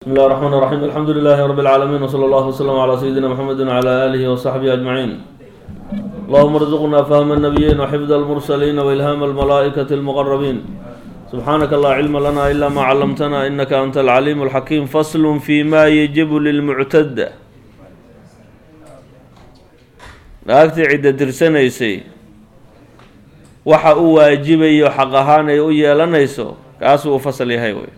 بسم الله الرحمن الرحيم الحمد لله رب العالمين وصلى الله وسلم على سيدنا محمد وعلى آله وصحبه أجمعين اللهم ارزقنا فهم النبيين وحفظ المرسلين وإلهام الملائكة المقربين سبحانك لا علم لنا إلا ما علمتنا إنك أنت العليم الحكيم فصل فيما يجب للمعتد naagtii cidda tirsanaysay waxa uu waajibayo xaq ahaan ay u yeelanayso kaasuu u fasal yahay wey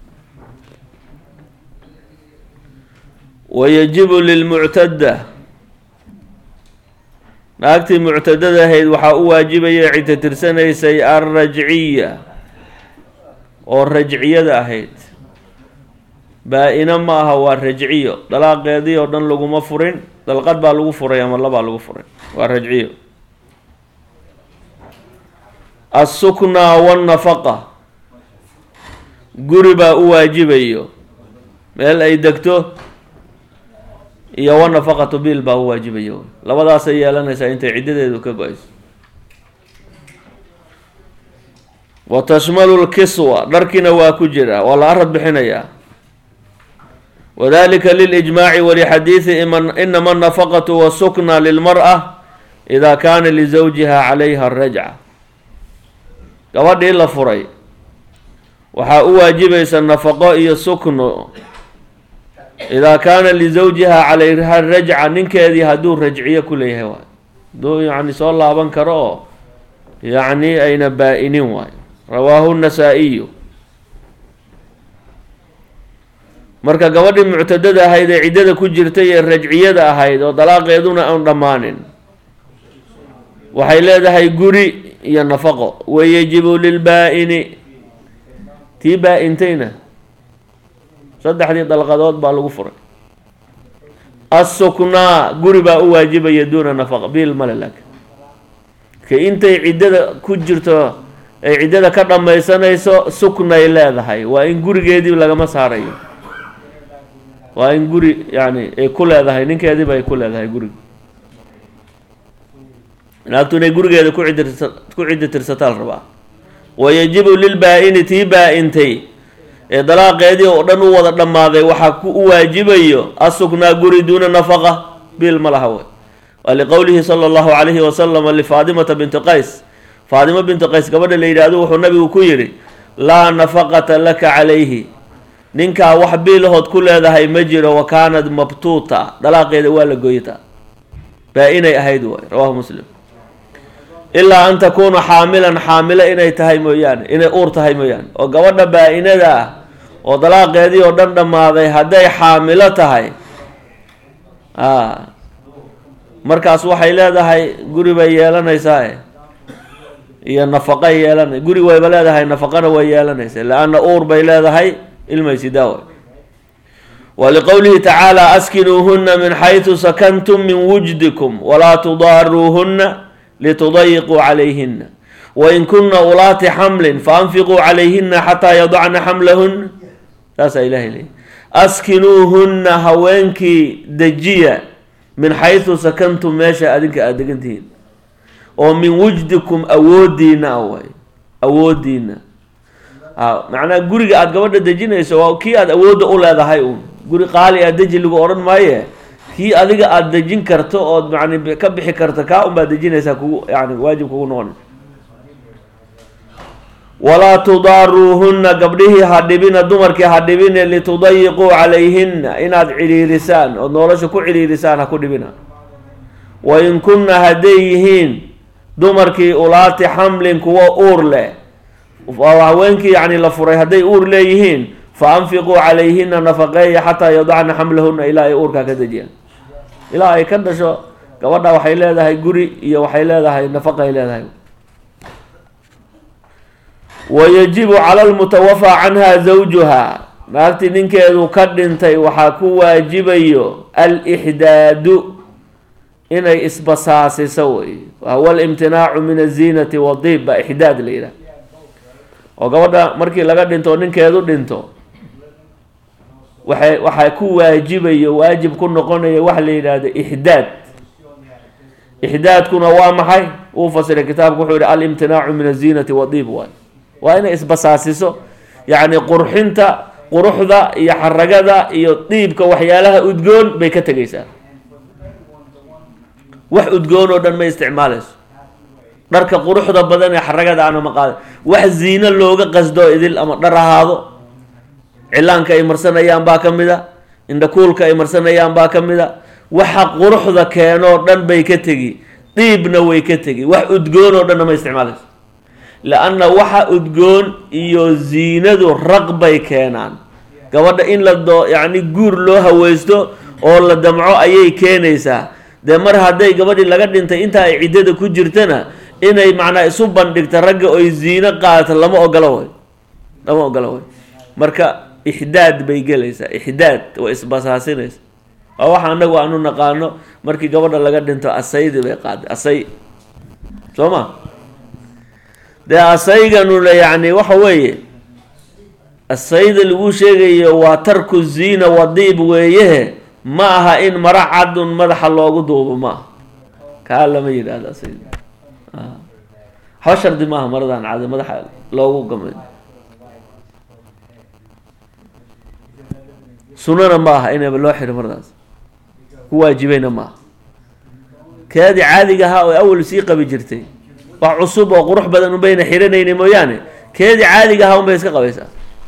wayajibu lilmuctadda naagtii muctadada ahayd waxaa u waajibaya cidda tirsanaysay alrajciya oo rajciyada ahayd baa-ina ma aha waa rajciyo dalaaqeedii oo dhan laguma furin dalqad baa lagu furay ama labaa lagu furay waa rajciyo assuknaa wannafaqa guri baa u waajibayo meel ay degto iyo wanafaqatu biil baa u waajibayo labadaasay yeelanaysaa intay ciddadeedu ka go-ayso wa tashmalu lkiswa dharkiina waa ku jira waa la arad bixinayaa wadalika lilijmaaci walixadiidi inama anafaqatu wasukna lilmar-a ida kaana lizawjiha calayha rajca gabadhii la furay waxaa u waajibaysa nafaqo iyo sukno idaa kaana lizawjiha calayha rajca ninkeedii hadduu rajciyo ku leeyahay waay hadduu yacni soo laaban karo oo yacni ayna baa-inin waayo rawaahu nasaa-iyu marka gabadhii muctadada ahayd ee ciddada ku jirtay ee rajciyada ahayd oo dalaaqeeduna aan dhammaanin waxay leedahay guri iyo nafaqo wayajibu lilbaa-ini tii baa-intayna saddexdii dalqadood baa lagu furay assuknaa guri baa u waajibaya duuna nafaqa biil male laakin ka intay ciddada ku jirto ay ciddada ka dhammaysanayso suknay leedahay waa in gurigeedii lagama saarayo waa in guri yani ay ku leedahay ninkeediiba ay ku leedahay guriga naagtu inay gurigeeda ku cidirsa ku ciddi tirsataa la rabaa wayajibu lilbaa-ini tii baa-intay ee dalaaqeedii oo dhan u wada dhammaaday waxaa ku u waajibayo asuknaa guri duuna nafaqa biil ma laha wey waa liqowlihi sala allahu calayhi wasalama lifaadimata binti qays faadimo binti qays gabadha la yidhaahdo wuxuu nabigu ku yidhi laa nafaqata laka calayhi ninkaa wax biilahood ku leedahay ma jiro wa kaanad mabtuuta dalaaqeeda waa la gooytaa baa-inay ahayd waay rawahu muslim ilaa an takuuna xaamilan xaamilo inay tahay mooyaane inay uur tahay mooyaane oo gabadha baa-inada ah oo dalaaqeedii oo dhan dhammaaday hadday xaamilo tahay a markaas waxay leedahay guri bay yeelanaysaa iyo nafaqay yeelanay guri wayba leedahay nafaqana way yeelanaysa le-anna uur bay leedahay ilmaysidaawa waliqowlihi tacaala askinuuhuna min xaysu sakantum min wujdikum walaa tudaaruuhuna litudayiquu calayhina wain kuna ulaati xamlin faanfiquu calayhina xataa yadacna xamlahuna saasaa ilahay leeyay askinuuhunna haweenkii dejiya min xaysu sakantum meesha adinka aada degantihiin oo min wujdikum awoodiina ah waay awoodiina macnaha guriga aada gabadha dejinayso waa kii aada awoodda u leedahay uun guri qaali a deji lagu odhan maaye kii adiga aada dejin karto ood yani ka bixi karto kaa un baad dejinaysaa kugu yani waajib kugu noqonaysa walaa tudaaruuhunna gabdhihii ha dhibina dumarkii ha dhibine litudayiquu calayhina inaad cidhiirisaan ood nolosha ku cidhiirisaan ha ku dhibina wain kunna hadday yihiin dumarkii ulaati xamlin kuwo uur leh haweenkii yani la furay hadday uur leeyihiin fa anfiquu calayhina nafaqeeya xataa yadacna xamlahuna ilaa ay uurkaa ka dejiyaan ilaa ay ka dhasho gabadha waxay leedahay guri iyo waxay leedahay nafaqay leedahay wayajibu cala lmutawafaa canha zawjuha naagtii ninkeedu ka dhintay waxaa ku waajibayo alixdaadu inay isbasaasiso wey wahuwa alimtinaacu min aziinati wadiib baa ixdaad la yidhaha oo gabadha markii laga dhinto oo ninkeedu dhinto waxay waxaa ku waajibayo waajib ku noqonayo waxa la yidhaahdo ixdaad ixdaadkuna waa maxay uu fasiray kitaabku wuxuu yihi alimtinaacu min aziinati wadiib waay waa inay isbasaasiso yacni qurxinta quruxda iyo xaragada iyo dhiibka waxyaalaha udgoon bay ka tegaysaa wax udgoon oo dhan ma isticmaalayso dharka quruxda badan ee xaragada ana ma qaada wax ziino looga qasdo idil ama dhar ahaado cilaanka ay marsanayaan baa ka mid a indhakuulka ay marsanayaan baa ka mid a waxa quruxda keenoo dhan bay ka tegi dhiibna way ka tegi wax udgoon oo dhanna ma isticmaalayso la-anna waxa udgoon iyo ziinadu raq bay keenaan gabadha in la doo yacni guur loo haweysto oo la damco ayay keenaysaa dee mar hadday gabadhii laga dhintay intaa ay ciddada ku jirtana inay macnaa isu bandhigta ragga oy ziino qaadato lama ogolo way lama ogolo way marka ixdaad bay gelaysaa ixdaad way isbasaasinaysa waa waxa anagu aanu naqaano markii gabadha laga dhinto asaydi bay qaaday asay soo ma dee asayganuna yacni waxa weeye asayda lagu sheegayo waa tarku ziina wadiib weeyehe ma aha in mara cadun madaxa loogu duubo ma aha kaa lama yidhaahdo asayda waxba shardi maaha maradan cad madaxa loogu gamay sunana ma aha inaba loo xiro maradaas ku waajibayna maaha keedii caadiga ahaa oo awal sii qabi jirtay wax cusub oo qurux badan unbayna xiranayni mooyaane keedii caadiga ahaa unbay iska qabaysaa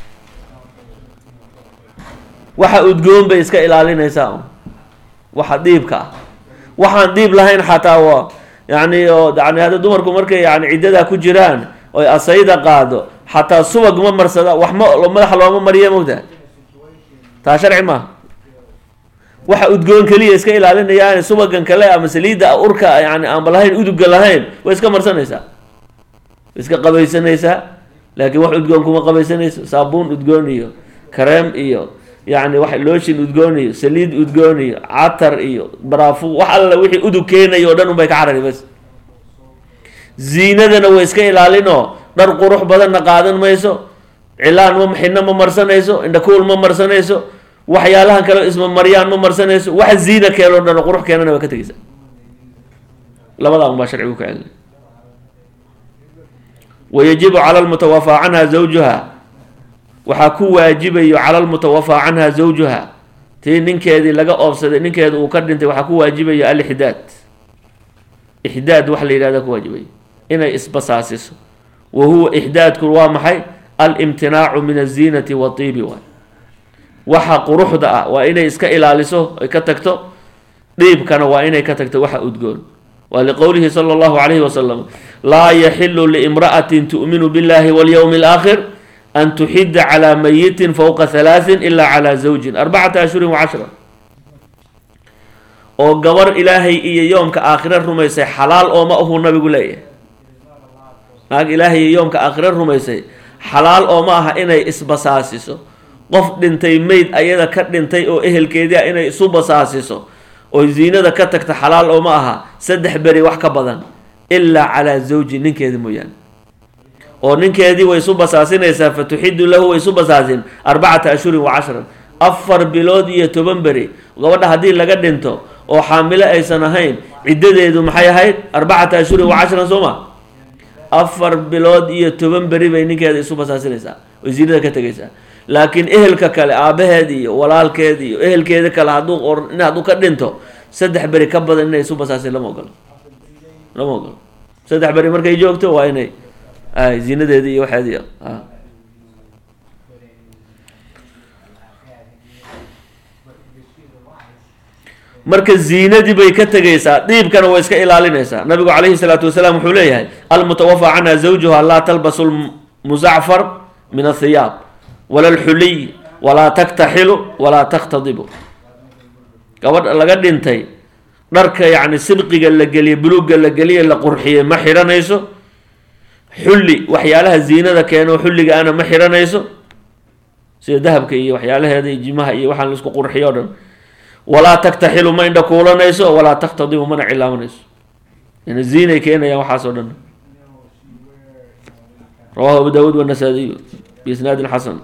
waxa udgoon bay iska ilaalinaysaa waxa diibka ah waxaan diib lahayn xataa waa yani oo yani hadda dumarku markay yani ciddadaa ku jiraan oy asayda qaado xataa subag ma marsada wax ma madaxa looma mariya mogtaha taa sharci maaha waxa udgoon keliya iska ilaalinayaan subagan kale ama saliidda urka yani aanba lahayn uduga lahayn way iska marsanaysaa way iska qabaysanaysaa laakiin wax udgoon kuma qabaysanayso saabuun udgoon iyo kareem iyo yani wax looshin udgoon iyo saliid udgoon iyo catar iyo baraafu wax alla wixii udug keenayo o dhan unbay ka carari bas ziinadana way iska ilaalinoo dhar qurux badanna qaadan mayso cilaan ma xidno ma marsanayso indhakuul ma marsanayso waxyaalahan kale isma maryaan ma marsanayso wax ziina keenoo dhan qurux keenana waa ka tegeysa labadaa un baa sharcigu ka celina wayajibu cala lmutawafaa canha zawjuha waxaa ku waajibayo cala lmutawafaa canha zawjuha tii ninkeedii laga oobsaday ninkeeda uu ka dhintay waxaa ku waajibayo alixdaad ixdaad waxa la yidhahda ku waajibayo inay isbasaasiso wa huwa ixdaadku waa maxay alimtinaacu min aziinati watiibi waay waxa quruxda ah waa inay iska ilaaliso ay ka tagto dhiibkana waa inay ka tagto waxa udgoon waa liqowlihi sala allahu calayhi wasalam laa yaxilu liimra'atin tu'minu billahi walyowmi alaakhir an tuxida calaa mayitin fowqa halaatin ila calaa zawjin arbacata ashhurin wacashra oo gabar ilaahay iyo yoomka aakhire rumaysay xalaal ooma ahuu nabigu leeyahay naag ilaahay iyo yoomka aakhire rumaysay xalaal ooma aha inay isbasaasiso qof dhintay meyd ayada ka dhintay oo ehelkeedii ah inay isu basaasiso oo ziinada ka tagta xalaal ooma aha saddex beri wax ka badan ilaa calaa zawji ninkeedi mooyaane oo ninkeedii way isu basaasinaysaa fa tuxidu lahu way isu basaasin arbacata ashhurin wa cashran afar bilood iyo toban beri gabadha haddii laga dhinto oo xaamilo aysan ahayn ciddadeedu maxay ahayd arbacata ashhurin wa cashran soo ma afar bilood iyo toban beri bay ninkeeda isu basaasinaysaa oy ziinada ka tegaysaa laakiin ehelka kale aabaheed iyo walaalkeed iyo ehelkeeda kale hadduu or in hadduu ka dhinto saddex beri ka badan inay isu basaasin lama ogolo lama ogolo saddex beri markay joogto waa inay ay ziinadeedi iyo waxeedi marka ziinadii bay ka tegaysaa dhiibkana way iska ilaalinaysaa nabigu calayhi salaatu wasalaam wuxuu leeyahay almutawafaa canha zawjuha laa talbasu lmuzacfar min athiyaab wala alxuliy walaa taktaxilu walaa takhtadibu gabadh laga dhintay dharka yacni sidqiga la geliye buluugga la geliye la qurxiye ma xiranayso xulli waxyaalaha ziinada keeno xulliga ana ma xiranayso sida dahabka iyo waxyaalaheeda iyo jimaha iyo waxaan laisku qurxiyo o dhan walaa taktaxilu ma indha kuulanayso walaa takhtadibu mana cilaamanayso yani ziinay keenayaan waxaas oo dhan rawahu abu daawuud wanasadiyu biisnaadin xasan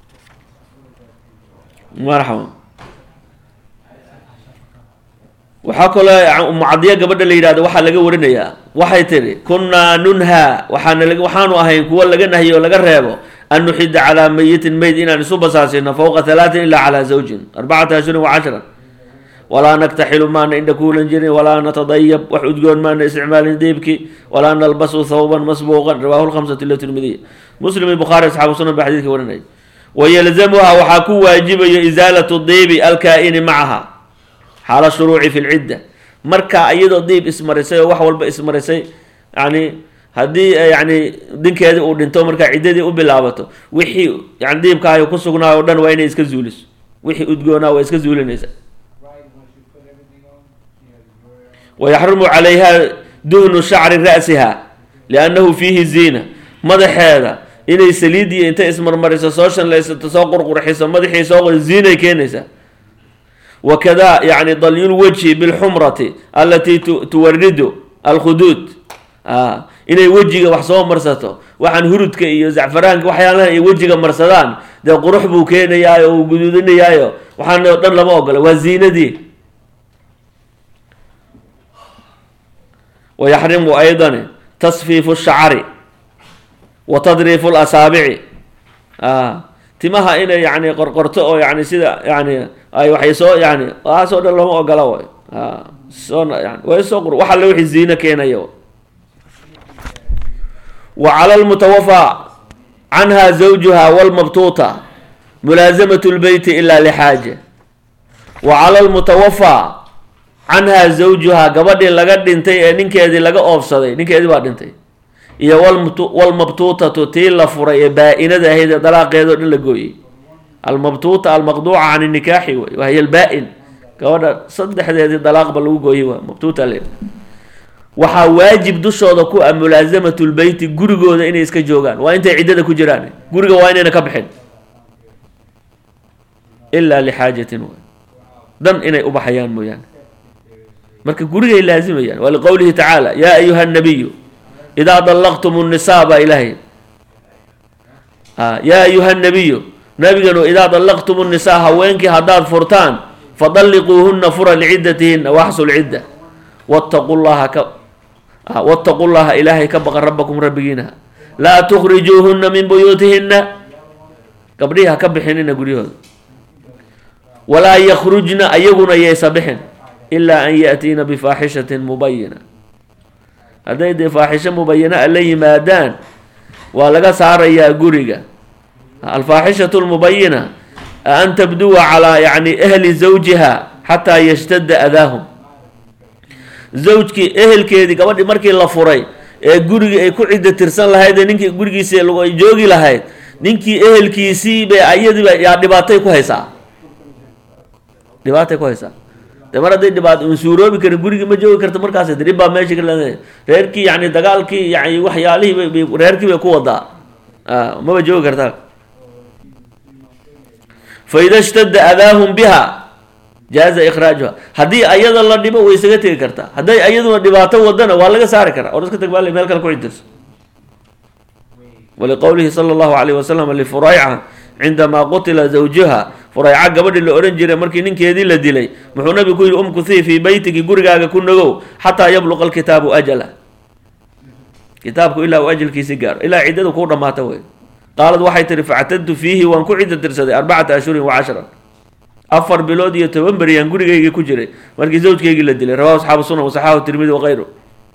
marxaba waxaa kaloo mucadiya gabadha la yidhahdo waxaa laga warinayaa waxay tidhi kunnaa nunhaa waxaana waxaanu ahayn kuwa laga nahyo o laga reebo an nuxida calaa mayitin meyd inaan isu basaasino fowqa halaatin ilaa calaa zawjin arbacata ashhurin wa cashran walaa naktaxilu maana indha kuulan jirin walaa natadayab wax udgoon maana isticmaalin diibki walaa nalbasu thawban masbuuqan rawahu lkhamsatu ila tirmidiya muslim iyo bukhaari asxaabu sunan baa xadiidka warinaya wayalzamuha waxaa ku waajibayo isaalatu diibi alkaa-ini macaha xaala shuruuci fi lcidda markaa iyadoo diib ismarisay oo wax walba ismarisay yani haddii yani dinkeedii uu dhinto markaa ciddadii u bilaabato wixii yani diibkaayo ku sugnaayo o dhan waa inay iska zuuliso wixii udgoonaa waa iska zuulinaysa wayaxrumu calayha duhnu shacri ra'siha liannahu fiihi ziina madaxeeda inay saliidiyo intay ismarmariso soo shanlaysato soo qurqurxiso madaxii soo ziinay keenaysaa wakada yani dalyulwajhi bilxumrati alatii tuwaridu alkhuduud inay wejiga wax soo marsato waxaan hurudka iyo zacfaraanka waxyaalaha ay wejiga marsadaan dee qurux buu keenayaayo uu guduudinayaayo waxaana o dhan lama ogola waa ziinadii wayaxrimu aydan tasfiifu shacari wa tadriifu lasaabici timaha inay yani qorqorto oo yani sida yani ay waxay soo yani aasoo dhan lama ogola way soo yani way soo qur wax alle wixii ziino keenaya wa cala lmutawafaa canha zawjuha walmabtuuta mulaasamatu lbeyti ila lixaaja wa cala lmutawafaa canha zawjuha gabadhii laga dhintay ee ninkeedii laga oofsaday ninkeedii baa dhintay iyo walmabtuutatu tii la furay ee baa-inada ahayd ee dalaaqeedao dhan la gooyey almabtuuta almaqduuca can nikaaxi wey wahiy albaa-in gabadha saddexdeedii dalaaqba lagu gooyey waa mabtuuta le waxaa waajib dushooda ku ah mulaasamatu lbeyti gurigooda inay iska joogaan waa intay ciddada ku jiraan guriga waa inayna ka bixin ilaa lixaajatin w dan inay ubaxayaan mooyaane marka gurigay laazimayaan waa liqowlihi tacaala yaa ayuha nabiyu idaa dallaqtum nnisaa baa ilaahay yaa ayuha nabiyu nabiganu idaa dallaqtum nnisaa haweenkii haddaad furtaan fadalliquuhuna fura licidatihina waxsu lcidda wattaqu llaha ka wattaqu llaha ilaahay ka baqa rabbakum rabbigiina laa tukhrijuuhuna min buyuutihina gabdhihi ha ka bixinina guryahooda walaa yakhrujna ayaguna yaysa bixin ilaa an yaatiina bifaaxishatin mubayina hadday dee faaxisho mubayana a la yimaadaan waa laga saarayaa guriga alfaaxishatu lmubayina an tabduwa calaa yani ahli zawjiha xataa yashtada adaahum zawjkii ehelkeedii gabadhii markii la furay ee gurigii ay ku cidda tirsan lahayd ee ninkii gurigiisi ay joogi lahayd ninkii ehelkiisii bay ayadiiba yaa dhibaatay ku haysaa dhibaatay ku haysaa de mar hadday dhibaato un suuroobi karin gurigii ma joogi karta markaas drib baa meesha ka reerkii yani dagaalkii yani waxyaalihii bay reerkii bay ku wadaa maba joogi kartaa fa ida shtada adaahum biha jaaza ikhraajuha haddii ayada la dhibo way isaga tegi kartaa hadday ayaduna dhibaato wadana waa laga saari karaa or iska tag baa meel kale ku cidirso waliqowlihi sala allahu alayh wasalam lifurayca cindamaa qutila zawjuha furayca gabadhii la odhan jiray markii ninkeedii la dilay muxuu nabigu ku yihi umkuthii fii beytiki gurigaaga ku nagow xataa yabluqa alkitaabu ajala kitaabku ilaa uu ajalkiisi gaaro ilaa ciddadu kuu dhammaata wey qaalad waxay tihi factadtu fiihi waan ku ciddo tirsaday arbacata ashhurin wa cashran afar bilood iyo toban beriyaan gurigaygii ku jiray markii zawjkaygii la dilay rawahu asxaabu sunan wasaxaahu tirmidi wakayru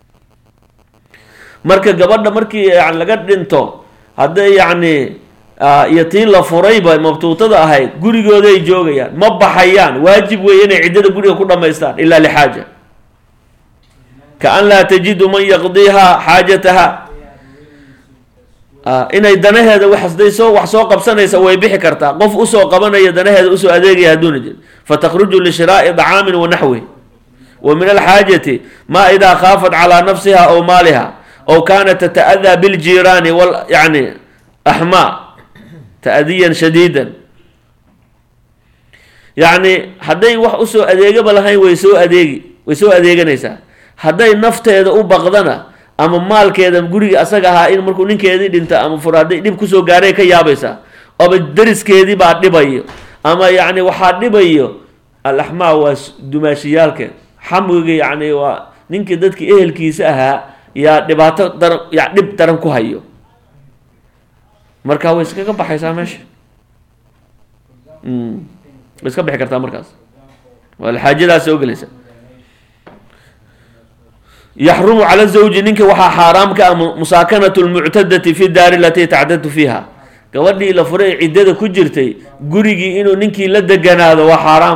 marka gabadha markii yani laga dhinto hadday yacni iyo tii la furayba mabtuutada ahayd gurigooday joogayaan ma baxayaan waajib weeye inay ciddada guriga ku dhamaystaan ilaa lixaaja kaan laa tajidu man yaqdiiha xaajataha inay danaheeda waxday soo wax soo qabsanaysa way bixi kartaa qof usoo qabanaya danaheeda usoo adeegaya hadduuna jir fatakruju lishiraa'i dacaamin wa naxwi wa min alxaajati ma idaa khaafat calaa nafsiha aw maaliha aw kaanat tata'adaa biljiiraani wal yani axmaa ta'diyan shadiidan yacni hadday wax usoo adeegaba lahayn way soo adeegi way soo adeeganaysaa hadday nafteeda u baqdana ama maalkeeda guriga asaga ahaa in markuu ninkeedii dhinta ama fur hadday dhib kusoo gaaray ka yaabaysaa ama dariskeedii baa dhibayo ama yacni waxaa dhibayo alaxmaa waa dumaashiyaalkeed xamwiga yacni waa ninkii dadkii ehelkiisa ahaa yaa dhibaato daran ya dhib daran ku hayo marka way iskaga baxaysaa meesha way iska bixi kartaa markaas waa xaajadaas soo gelaysa yaxrumu cala zawji ninka waxaa xaaraam ka ah musaakanatu lmuctadati fi daari alatii tactadu fiiha gabadhii la furay ciddada ku jirtay gurigii inuu ninkii la deganaado waa xaaraam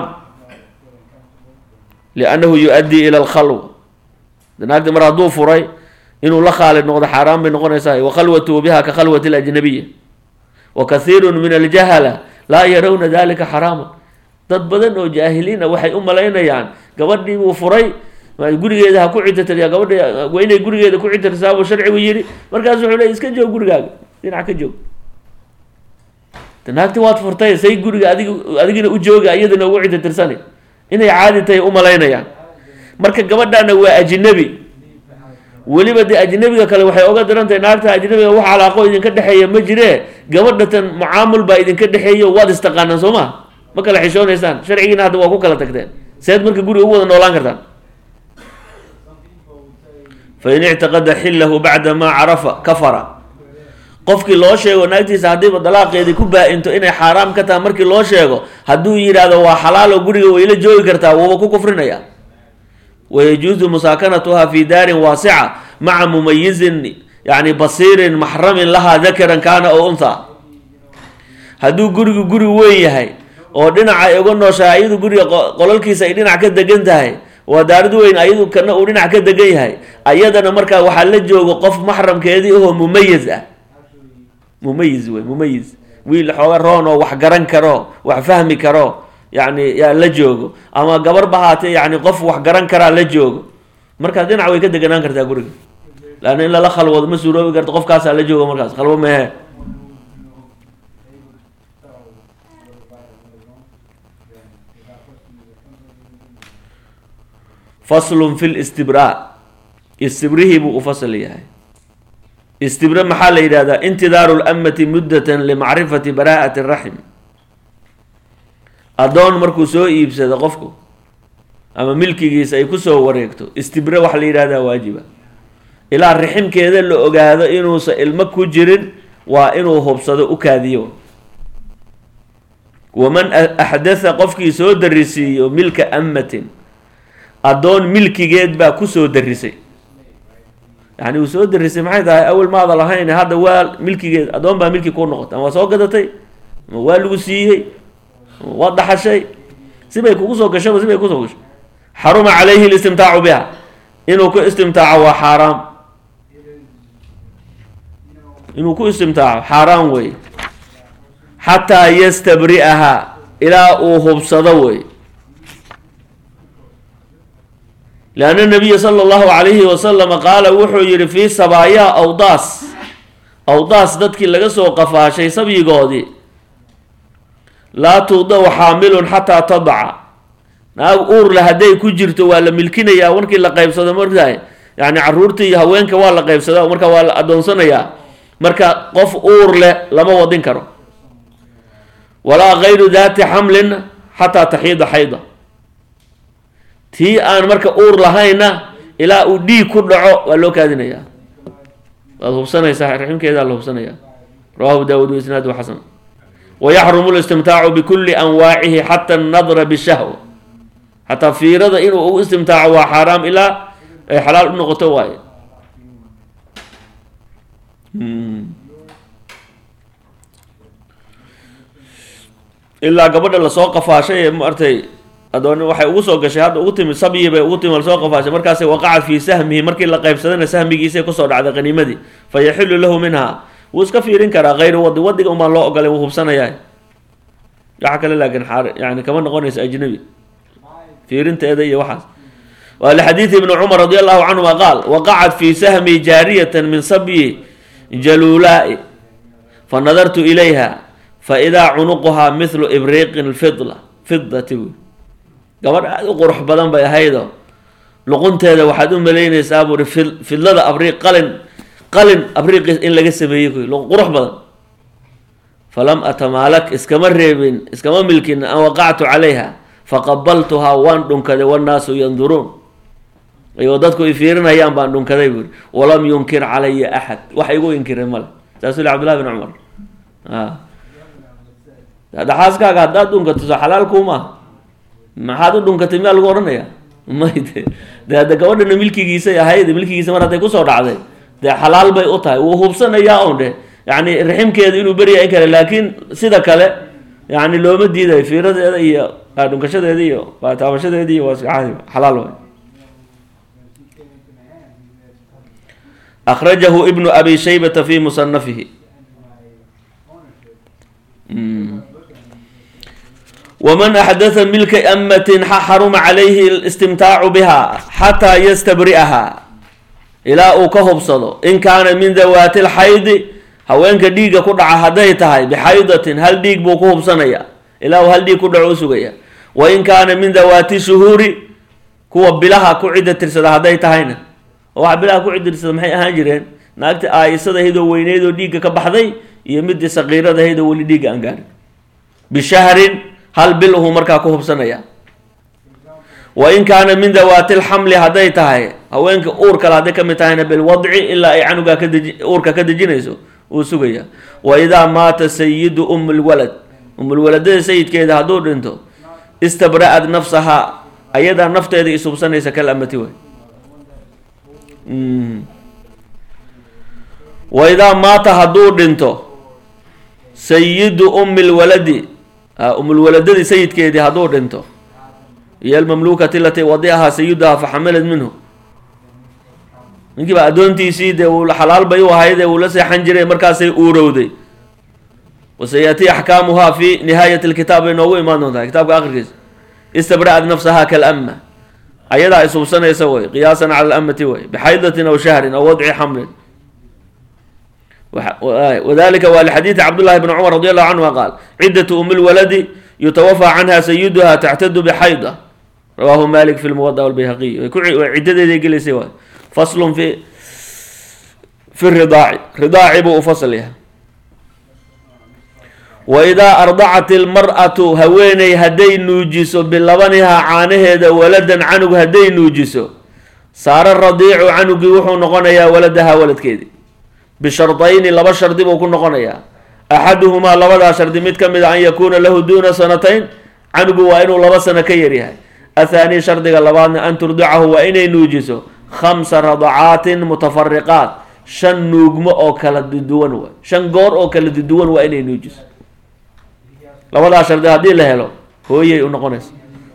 liannahu yu-addii ila alkhalwa naagti mar hadduu furay inuu la khaalid noqdo xaaraan bay noqonaysaa wa khalwatuhu biha ka khalwati alajnabiya wa kathiiru min aljahala laa yarawna dalika xaraama dad badan oo jaahiliin a waxay u malaynayaan gabadhii buu furay gurigeeda ha ku cidatirya gabadha waa inay gurigeeda ku cidirsaabuu sharcigu yidhi markaas wuxuu leey iska joog gurigaaga dhinac ka joog naagti waad furtay say guriga adig adigina u jooga iyadana ugu ciditirsanay inay caadi tahay u malaynayaan marka gabadhana waa ajnabi weliba dee ajnabiga kale waxay oga diran tahay naagta ajnabiga wax calaaqo idinka dhexeeya ma jiree gabadhatan mucaamul baa idinka dhexeeyo waad istaqaanaan soo ma ma kala xishoonaysaan sharcigiina hadda waa ku kala tagteen seed marka guriga ugu wada noolaan kartaan fain ictiqada xillahu bacda maa carafa kafara qofkii loo sheego naagtiisa haddiiba dalaaqeedii ku baa-into inay xaaraam ka tahay markii loo sheego hadduu yidhaahdo waa xalaalo guriga wayla joogi kartaa wuuba ku kufrinaya wayajuusu musaakanatuha fi daarin waasica maca mumayizin yani basiirin maxramin lahaa dakaran kaana oo untha hadduu gurigu guri weyn yahay oo dhinaca ay uga nooshahay ayadu guriga qolalkiisa ay dhinac ka degan tahay waa daarid weyn ayadu kana uu dhinac ka degan yahay ayadana markaa waxaa la joogo qof maxramkeedii ahoo mumayiz ah mumayiz wey mumayiz wiil xooga roon oo wax garan karo wax fahmi karo yani yaa la joogo ama gabar ba haatee yani qof wax garan karaa la joogo markaas dhinac way ka deganaan kartaa guriga laanna in lala khalwado ma suuroobi karto qofkaasaa la joogo markaas khalwo mehe faslun fi listibraa istibrihii buu u fasal yahay istibre maxaa la yidhahdaa intidaaru lamati muddatan limacrifati baraa'ati raxim addoon markuu soo iibsado qofku ama milkigiisa ay kusoo wareegto istibre waxa la yidhahdaa waajiba ilaa riximkeeda la ogaado inuusan ilmo ku jirin waa inuu hubsado u kaadiyo waman axdatha qofkii soo darisiiyo milka amatin addoon milkigeed baa kusoo darisay yani uu soo darisay maxay tahay awel maada lahayn hadda waa milkigeed addoon baa milki ku noqotay ama waa soo gadatay ama waa lagu siiyey waa dhaxashay sibay kugu soo gashaba sibay kusoo gashay xaruma calayhi listimtaacu biha inuu ku istimtaaco waa xaaraam inuu ku istimtaaco xaaraam wey xataa yastabri'aha ilaa uu hubsado wey lianna nabiya sala allahu calayhi wasalama qaala wuxuu yihi fii sabaayaa awdaas awdaas dadkii laga soo qafaashay sabyigoodii laa tuudaw xaamilun xataa tadaca naag uurle hadday ku jirto waa la milkinayaa markii la qaybsado markaay yani caruurta iyo haweenka waa la qaybsada marka waa la adoonsanayaa marka qof uur leh lama wadin karo walaa gayru daati xamlin xataa taxiida xayda tii aan marka uur lahayna ilaa uu dhiig ku dhaco waa loo kaadinayaa waad hubsanaysaa raximkeedaa la hubsanayaa rawahu daawud isnaadu xasan wayaxrumu listimtaacu bikuli anwaacihi xata annadra bishahwa xataa fiirada inuu u istimtaaco waa xaaraam ilaa ay xalaal u noqoto waaye ilaa gabadha lasoo qafaashay ee maartay adoon waxay ugu soo gashay hadda ugu timid sabyi bay ugu timid lasoo qafaashay markaasay waqaca fii sahmihi markii la qaybsadana sahmigiisay kusoo dhacday qaniimadii fa yaxilu lahu minha wuu iska fiirin karaa kayru wadi wadiga umaan loo ogolay wuu hubsanayaa waxa kale laakiin xaar yani kama noqonayso ajnabi fiirinteeda iyo waxaas waa lixadiidi ibni cumar radi allahu canhuma qaal waqacat fii sahmi jaariyatan min sabyi jaluulaa'i fa nadartu ilayha faidaa cunuquhaa mithlu ibriiqin fidla fidati buy gabadh aada u qurux badan bay ahaydoo luqunteeda waxaad u malaynaysaa buuri fid fidlada abriiq qalin qalin abriiqis in laga sameeyey kuy qurux badan falam atamaalak iskama reebin iskama milkin an waqactu calayha faqabaltuhaa waan dhunkaday wannaasu yanduruun ayoo dadku i fiirinayaan baan dhunkaday buuri walam yunkir calaya axad wax igu inkiray male saasuu li cabdullahi bin cumar dhaxaaskaaga haddaad dhunkato soo xalaal kuuma maxaad u dhunkatay miyaa lagu odhanaya may de de hadda gabadhana milkigiisay ahayd milkigiisa mar hadday kusoo dhacday dee xalaal bay u tahay wuu hubsanayaa on dhe yani raximkeeda inuu beriya in kale laakiin sida kale yani looma diidayo fiiradeeda iyo dhunkashadeeda iyo taabashadeeda iyo waa iska caadi xalaal waay akrajahu ibnu abi shaybata fi musanafihi wman axdatha milka amatin xaruma calayhi istimtaacu biha xataa yastabri'aha ilaa uu ka hubsado in kaana min dawaati lxaydi haweenka dhiigga ku dhaca hadday tahay bixaydatin hal dhiig buu ku hubsanaya ilaa uu hal dhiig ku dhaco u sugaya wa in kaana min dawaati shuhuuri kuwa bilaha ku cidda tirsada hadday tahayna oo waxa bilaha ku cidda tirsada maxay ahaan jireen naagta aayisada ahaydoo weyneydoo dhiigga ka baxday iyo midii saqiirada ahaydoo weli dhiigga aan gaarin bishahrin hal bil uhuu markaa ku hubsanaya wa in kaana min dawaati lxamli hadday tahay haweenka uur kale hadday kamid tahayna bilwadci ilaa ay canugaa kadeji uurka ka dejinayso uu sugaya wa idaa maata sayidu um lwalad umulwaladada sayidkeeda hadduu dhinto istabra'ad nafsahaa ayadaa nafteeda ishubsanaysa kal amati way wa idaa maata hadduu dhinto sayidu ummi lwaladi umulwaladadii sayidkeedii hadduu dhinto iyo almamluukati lati wadiahaa sayiduhaa faxamalad minhu ninkii baa addoontiisii dee uu xalaal bay u ahaydee uu la seexan jiray markaasay uurowday wasayatii axkaamuhaa fi nihaayati lkitaab bay noogu imaan doontaa kitaabka akhirkiisa istabra'at nafsaha kalama ayadaa ishubsanaysa way qiyaasan cala alamati way bixaydatin aw shahrin aw wadci xamlin wadalika waa lxadiidi cabdullahi bn cumar radi allahu canhuma qaal ciddatu umi lwaladi yutawafaa canha sayiduha taxtadu bixayda rawahu malik fi lmuwada walbayhaqiy ciddadeeday gelaysay waay faslun fi fi ridaaci ridaaci buu u fasl yahay wa idaa ardacat ilmar'atu haweeney hadday nuujiso bilabanihaa caanaheeda waladan canug hadday nuujiso saara radiicu canugii wuxuu noqonayaa waladahaa waladkeedii bishardayni laba shardi buu ku noqonayaa axaduhumaa labadaa shardi mid ka mid a an yakuuna lahu duuna sanatayn canugu waa inuu laba sano ka yaryahay athaani shardiga labaadna an turdicahu waa inay nuujiso khamsa radacaatin mutafariqaat shan nuugmo oo kala duduwan waay shan goor oo kala duduwan waa inay nuujiso labadaa shardi haddii la helo hooyay u noqonaysa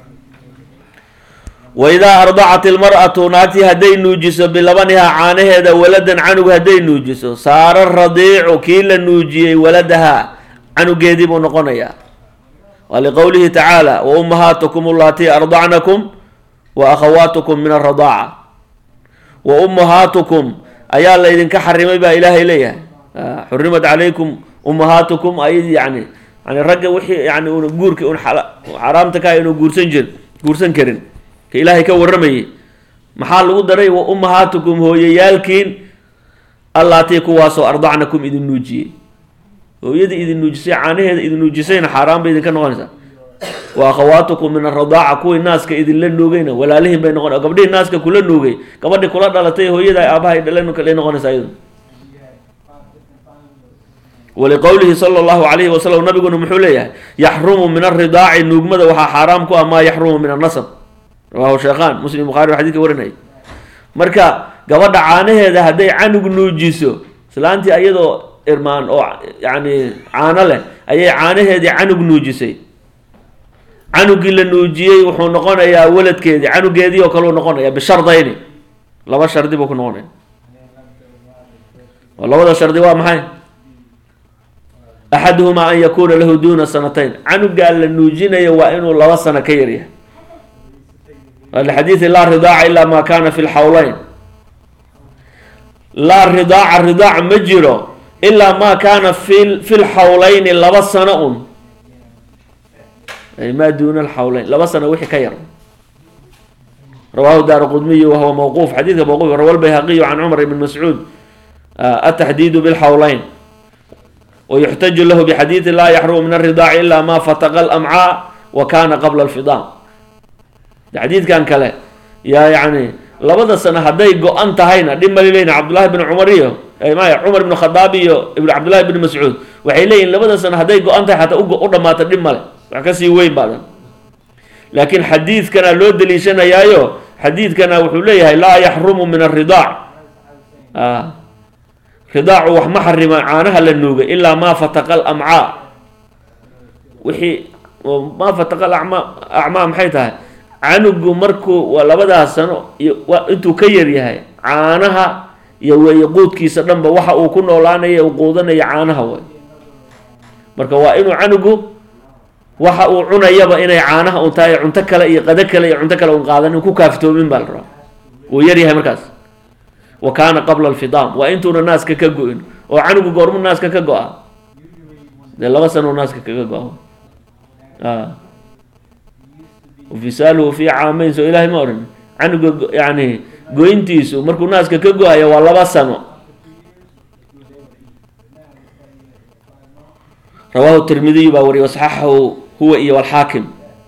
wa idaa ardacat ilmar'atu naagtii hadday nuujiso bilabanihaa caanaheeda waladan canug hadday nuujiso saara radiicu kii la nuujiyey waladahaa canugeedii buu noqonayaa waa liqowlihi tacaala wa ummahaatukum allatii ardacnakum wa akhawaatukum min aradaaca wa ummahaatukum ayaa laydinka xarimay baa ilaahay leeyahay xurimat calaykum ummahaatukum ay yani yani ragga wixii yani una guurka un xaraamta ka inu guursan jir guursan karin ka ilaahay ka waramayay maxaa lagu daray wa ummahaatukum hooyayaalkiin allaatii kuwaasoo ardacnakum idin nuujiyey hooyadii idin nuujisay caanaheeda idin nuujisayna xaaraan bay idinka noqonaysaa wa akhawaatukum min aradaaca kuwii naaska idinla nuugayna walaalihin bay noqon gabdhihii naaska kula nuugay gabadhi kula dhalatay hooyada aabahay dhaleen kale noqonaysaa iyadu waliqowlihi sala allahu calayhi wasalam nabiguna muxuu leeyahay yaxrumu min aridaaci nuugmada waxaa xaaraam ku ah maa yaxrumu min annasab rawahu sheekhaan muslim bukhari xadidka warinayay marka gabadha caanaheeda hadday canug nuujiso islaantii ayadoo irmaan oo yani caano leh ayay caanaheedii canug nuujisay canugii la nuujiyey wuxuu noqonayaa waladkeedii canugeedii oo kale uu noqonaya bishardayni laba shardi buu ku noqonaya labada shardi waa maxay axaduhumaa an yakuuna lahu duuna sanatayn canugaa la nuujinayo waa inuu laba sano ka yaryahay lxadiidi laa ridaaca ilaa ma kana fi lxawleyn laa ridaaca ridaac ma jiro ilaa ma kaana fi fi lxawleyni laba sano un ay maa duuna alxawleyn laba sano wixii ka yar rawahu daar qudmiy wahuwa mawquuf xadiidka mawquuf rawa lbayhaqiyu can cumar ibn mascuud ataxdiidu bilxawleyn wayuxtaju lahu bixadiidi laa yaxrumu min aridaaci ila ma fataqa alamcaa wa kana qabla alfidaam xadiidkan kale yaa yani labada sano hadday go-an tahayna dhib mali leyihin cabdullahi bin cumar iyo maya cumar ibn khadaab iyo ibn cabdullahi bin mascuud waxay leeyihin labada sano hadday go-an tahay xataa u dhamaata dhib male wax kasii weyn baadan laakiin xadiidkana loo daliishanayaayo xadiidkana wuxuu leeyahay laa yaxrumu min aridaac ridaacu wax ma xarima caanaha la nuugay ilaa maa fataqa alamcaa wixii maa fataqa alacmaa acmaa maxay tahay canugu markuu waa labadaas sano iyo intuu ka yar yahay caanaha iyo weeye quudkiisa dhanba waxa uu ku noolaanaya uu quudanaya caanaha way marka waa inuu canugu waxa uu cunayaba inay caanaha un tahay cunto kale iyo qado kale iyo cunto kale un qaadan ku kaaftoomin baa la rabaa uu yar yahay markaas wa kaana qabla alfidaam waa intuuna naaska ka go-in oo canugu goormu naaska ka go-a dee laba sano naaska kaga go-a fisaaluhu fi caamayn soo ilaahay ma odhan canuga yani goyntiisu markuu naaska ka go-ayo waa laba sano rawaahu tirmidiyu baa wariyay wasaxaxahu huwa iyo walxaakim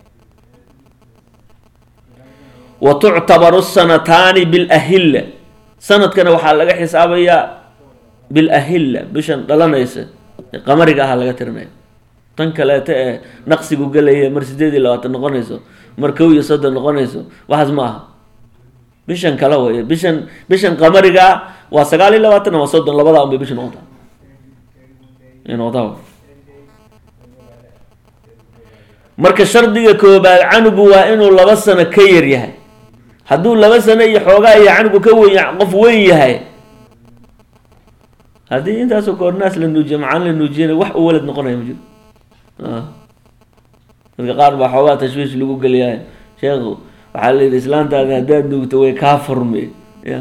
wa tuctabaru sanataani bilahilla sanadkana waxaa laga xisaabayaa bilahilla bishan dhalanaysa qamariga ahaa laga tirinaya tan kaleeta ee naqsigu gelaya mar sideed iyo labaatan noqonayso mar kow iyo soddon noqonayso waxaas ma aha bishan kale wey bishan bishan qamariga waa sagaal iyo labaatan ama soddon labadaa un bay bisha noqotaa noqotaa marka shardiga koobaad canugu waa inuu laba sano ka yar yahay hadduu laba sano iyo xoogaa iyo canugu ka weyn qof weyn yahay haddii intaasoo koornaas la nuujiyo macaan la nuujiyana wax u walad noqonaya ma jiro dadka qaar baa xoogaa tashwiish lagu geliyahay sheekhu waxaa la yidhi islaantaada haddaad nuugto way kaa furme ya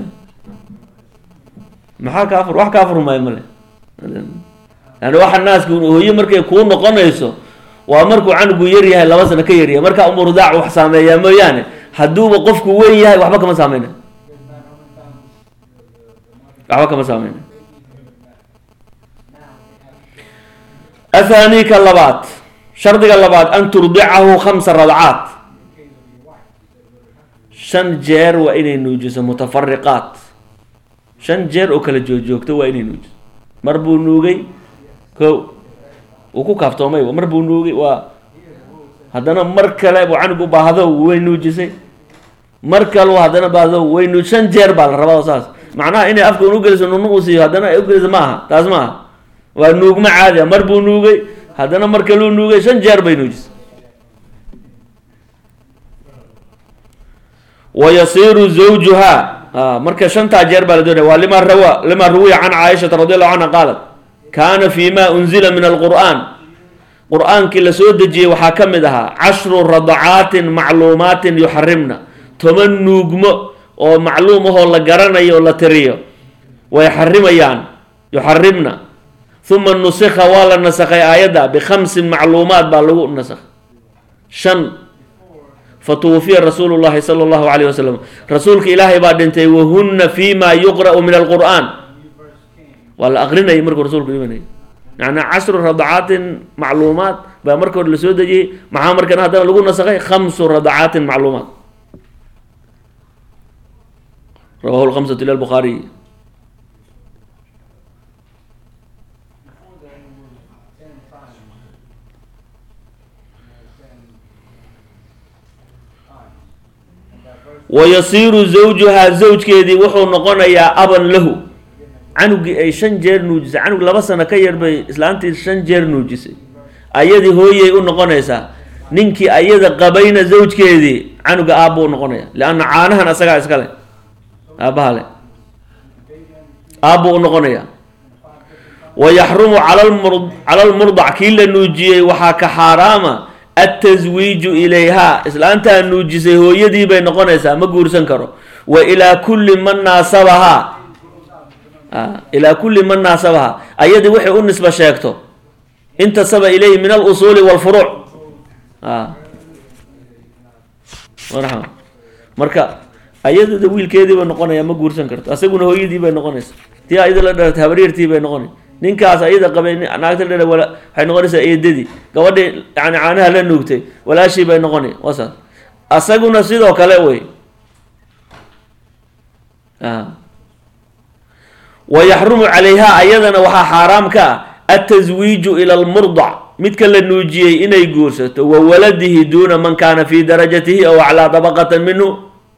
maxaa kaa fur wax kaa furmaayo male yani waxa naaska hooye markay kuu noqonayso waa markuu canugu yar yahay laba sano ka yaryahay markaa umurdaac wax saameeyaa mooyaane hadduuba qofku weyn yahay waxba kama saameyna waxba kama saameyna athani ka labaad shardiga labaad an turdicahu khamsa radcaat shan jeer waa inay nuujiso mutafariqaat shan jeer oo kala joogjoogto waa inay nuujiso mar buu nuugay ko uu ku kaaftoomay mar buu nuugay waa haddana mar kale buu canug u baahdo way nuujisay mar kale haddana baahdo way nuuj shan jeer baa la rabaa saas macnaha inay afka un ugeliso nunu uu siiyo haddana ay ugeliso ma aha taas ma aha waa nuugma caadi a mar buu nuugay haddana mar kaluu nuugay shan jeer bay nuujisay wa yasiiru zawjuha marka shantaa jeer baa la doonaya waa lima rawa lima ruwiya can caaishata radi allahu canha qaalat kaana fi ma unzila min alqur'an qur-aankii la soo dejiyey waxaa ka mid ahaa cashru radacaatin macluumaatin yuxarimna toban nuugmo oo macluum ahoo la garanayo oo la tiriyo way xarimayaan yuxarimna uma nusikha waa la nasakhay aayadda bikhamsin macluumaat baa lagu nasakhay shan fatuwufiya rasuulu llahi sala allahu alayh wasalam rasuulka ilaahay baa dhintay wahunna fi ma yuqra'u min alqur'an waa la aqrinayay markuu rasuulku dhimanayay yani cashru radacaatin macluumaat baa marka hore lasoo dejiyey maxaa markana haddana lagu nasakhay khamsu radacaatin macluumaat rawahu lkhamsatu ila lbukhaariy wayasiiru zawjuhaa zawjkeedii wuxuu noqonayaa aban lahu canugii ay shan jeer nuujisay canug laba sano ka yar bay islaantii shan jeer nuujisay ayadii hooyay u noqonaysaa ninkii ayada qabayna zawjkeedii canuga aabba u noqonaya leanna caanahan asagaa iskale aabbaha le aabbu u noqonaya wa yaxrumu cala lmurdac kii la nuujiyey waxaa ka xaaraama altaswiiju ilayha islaantaa nuujisay hooyadii bay noqonaysaa ma guursan karo wa ilaa kulli man naasabahaa ilaa kulli man naasabahaa ayadii waxay u nisba sheegto intasaba ilayhi min alusuuli walfuruuc marka ayadada wiilkeedii bay noqonaya ma guursan karto asaguna hooyadii bay noqonaysa tii ayada la dhalatay habaryartii bay noqonay ninkaas ayada qabay naagta la waxay noqonaysaa eedadii gabadhii yani caanaha la nuugtay walaashii bay noqonay wasaas asaguna sidoo kale wey wa yaxrumu calayha ayadana waxaa xaaraam ka ah altaswiiju ila almurdac midka la nuujiyey inay guursato wa waladihi duuna man kaana fi darajatihi aw aclaa dabaqatan minhu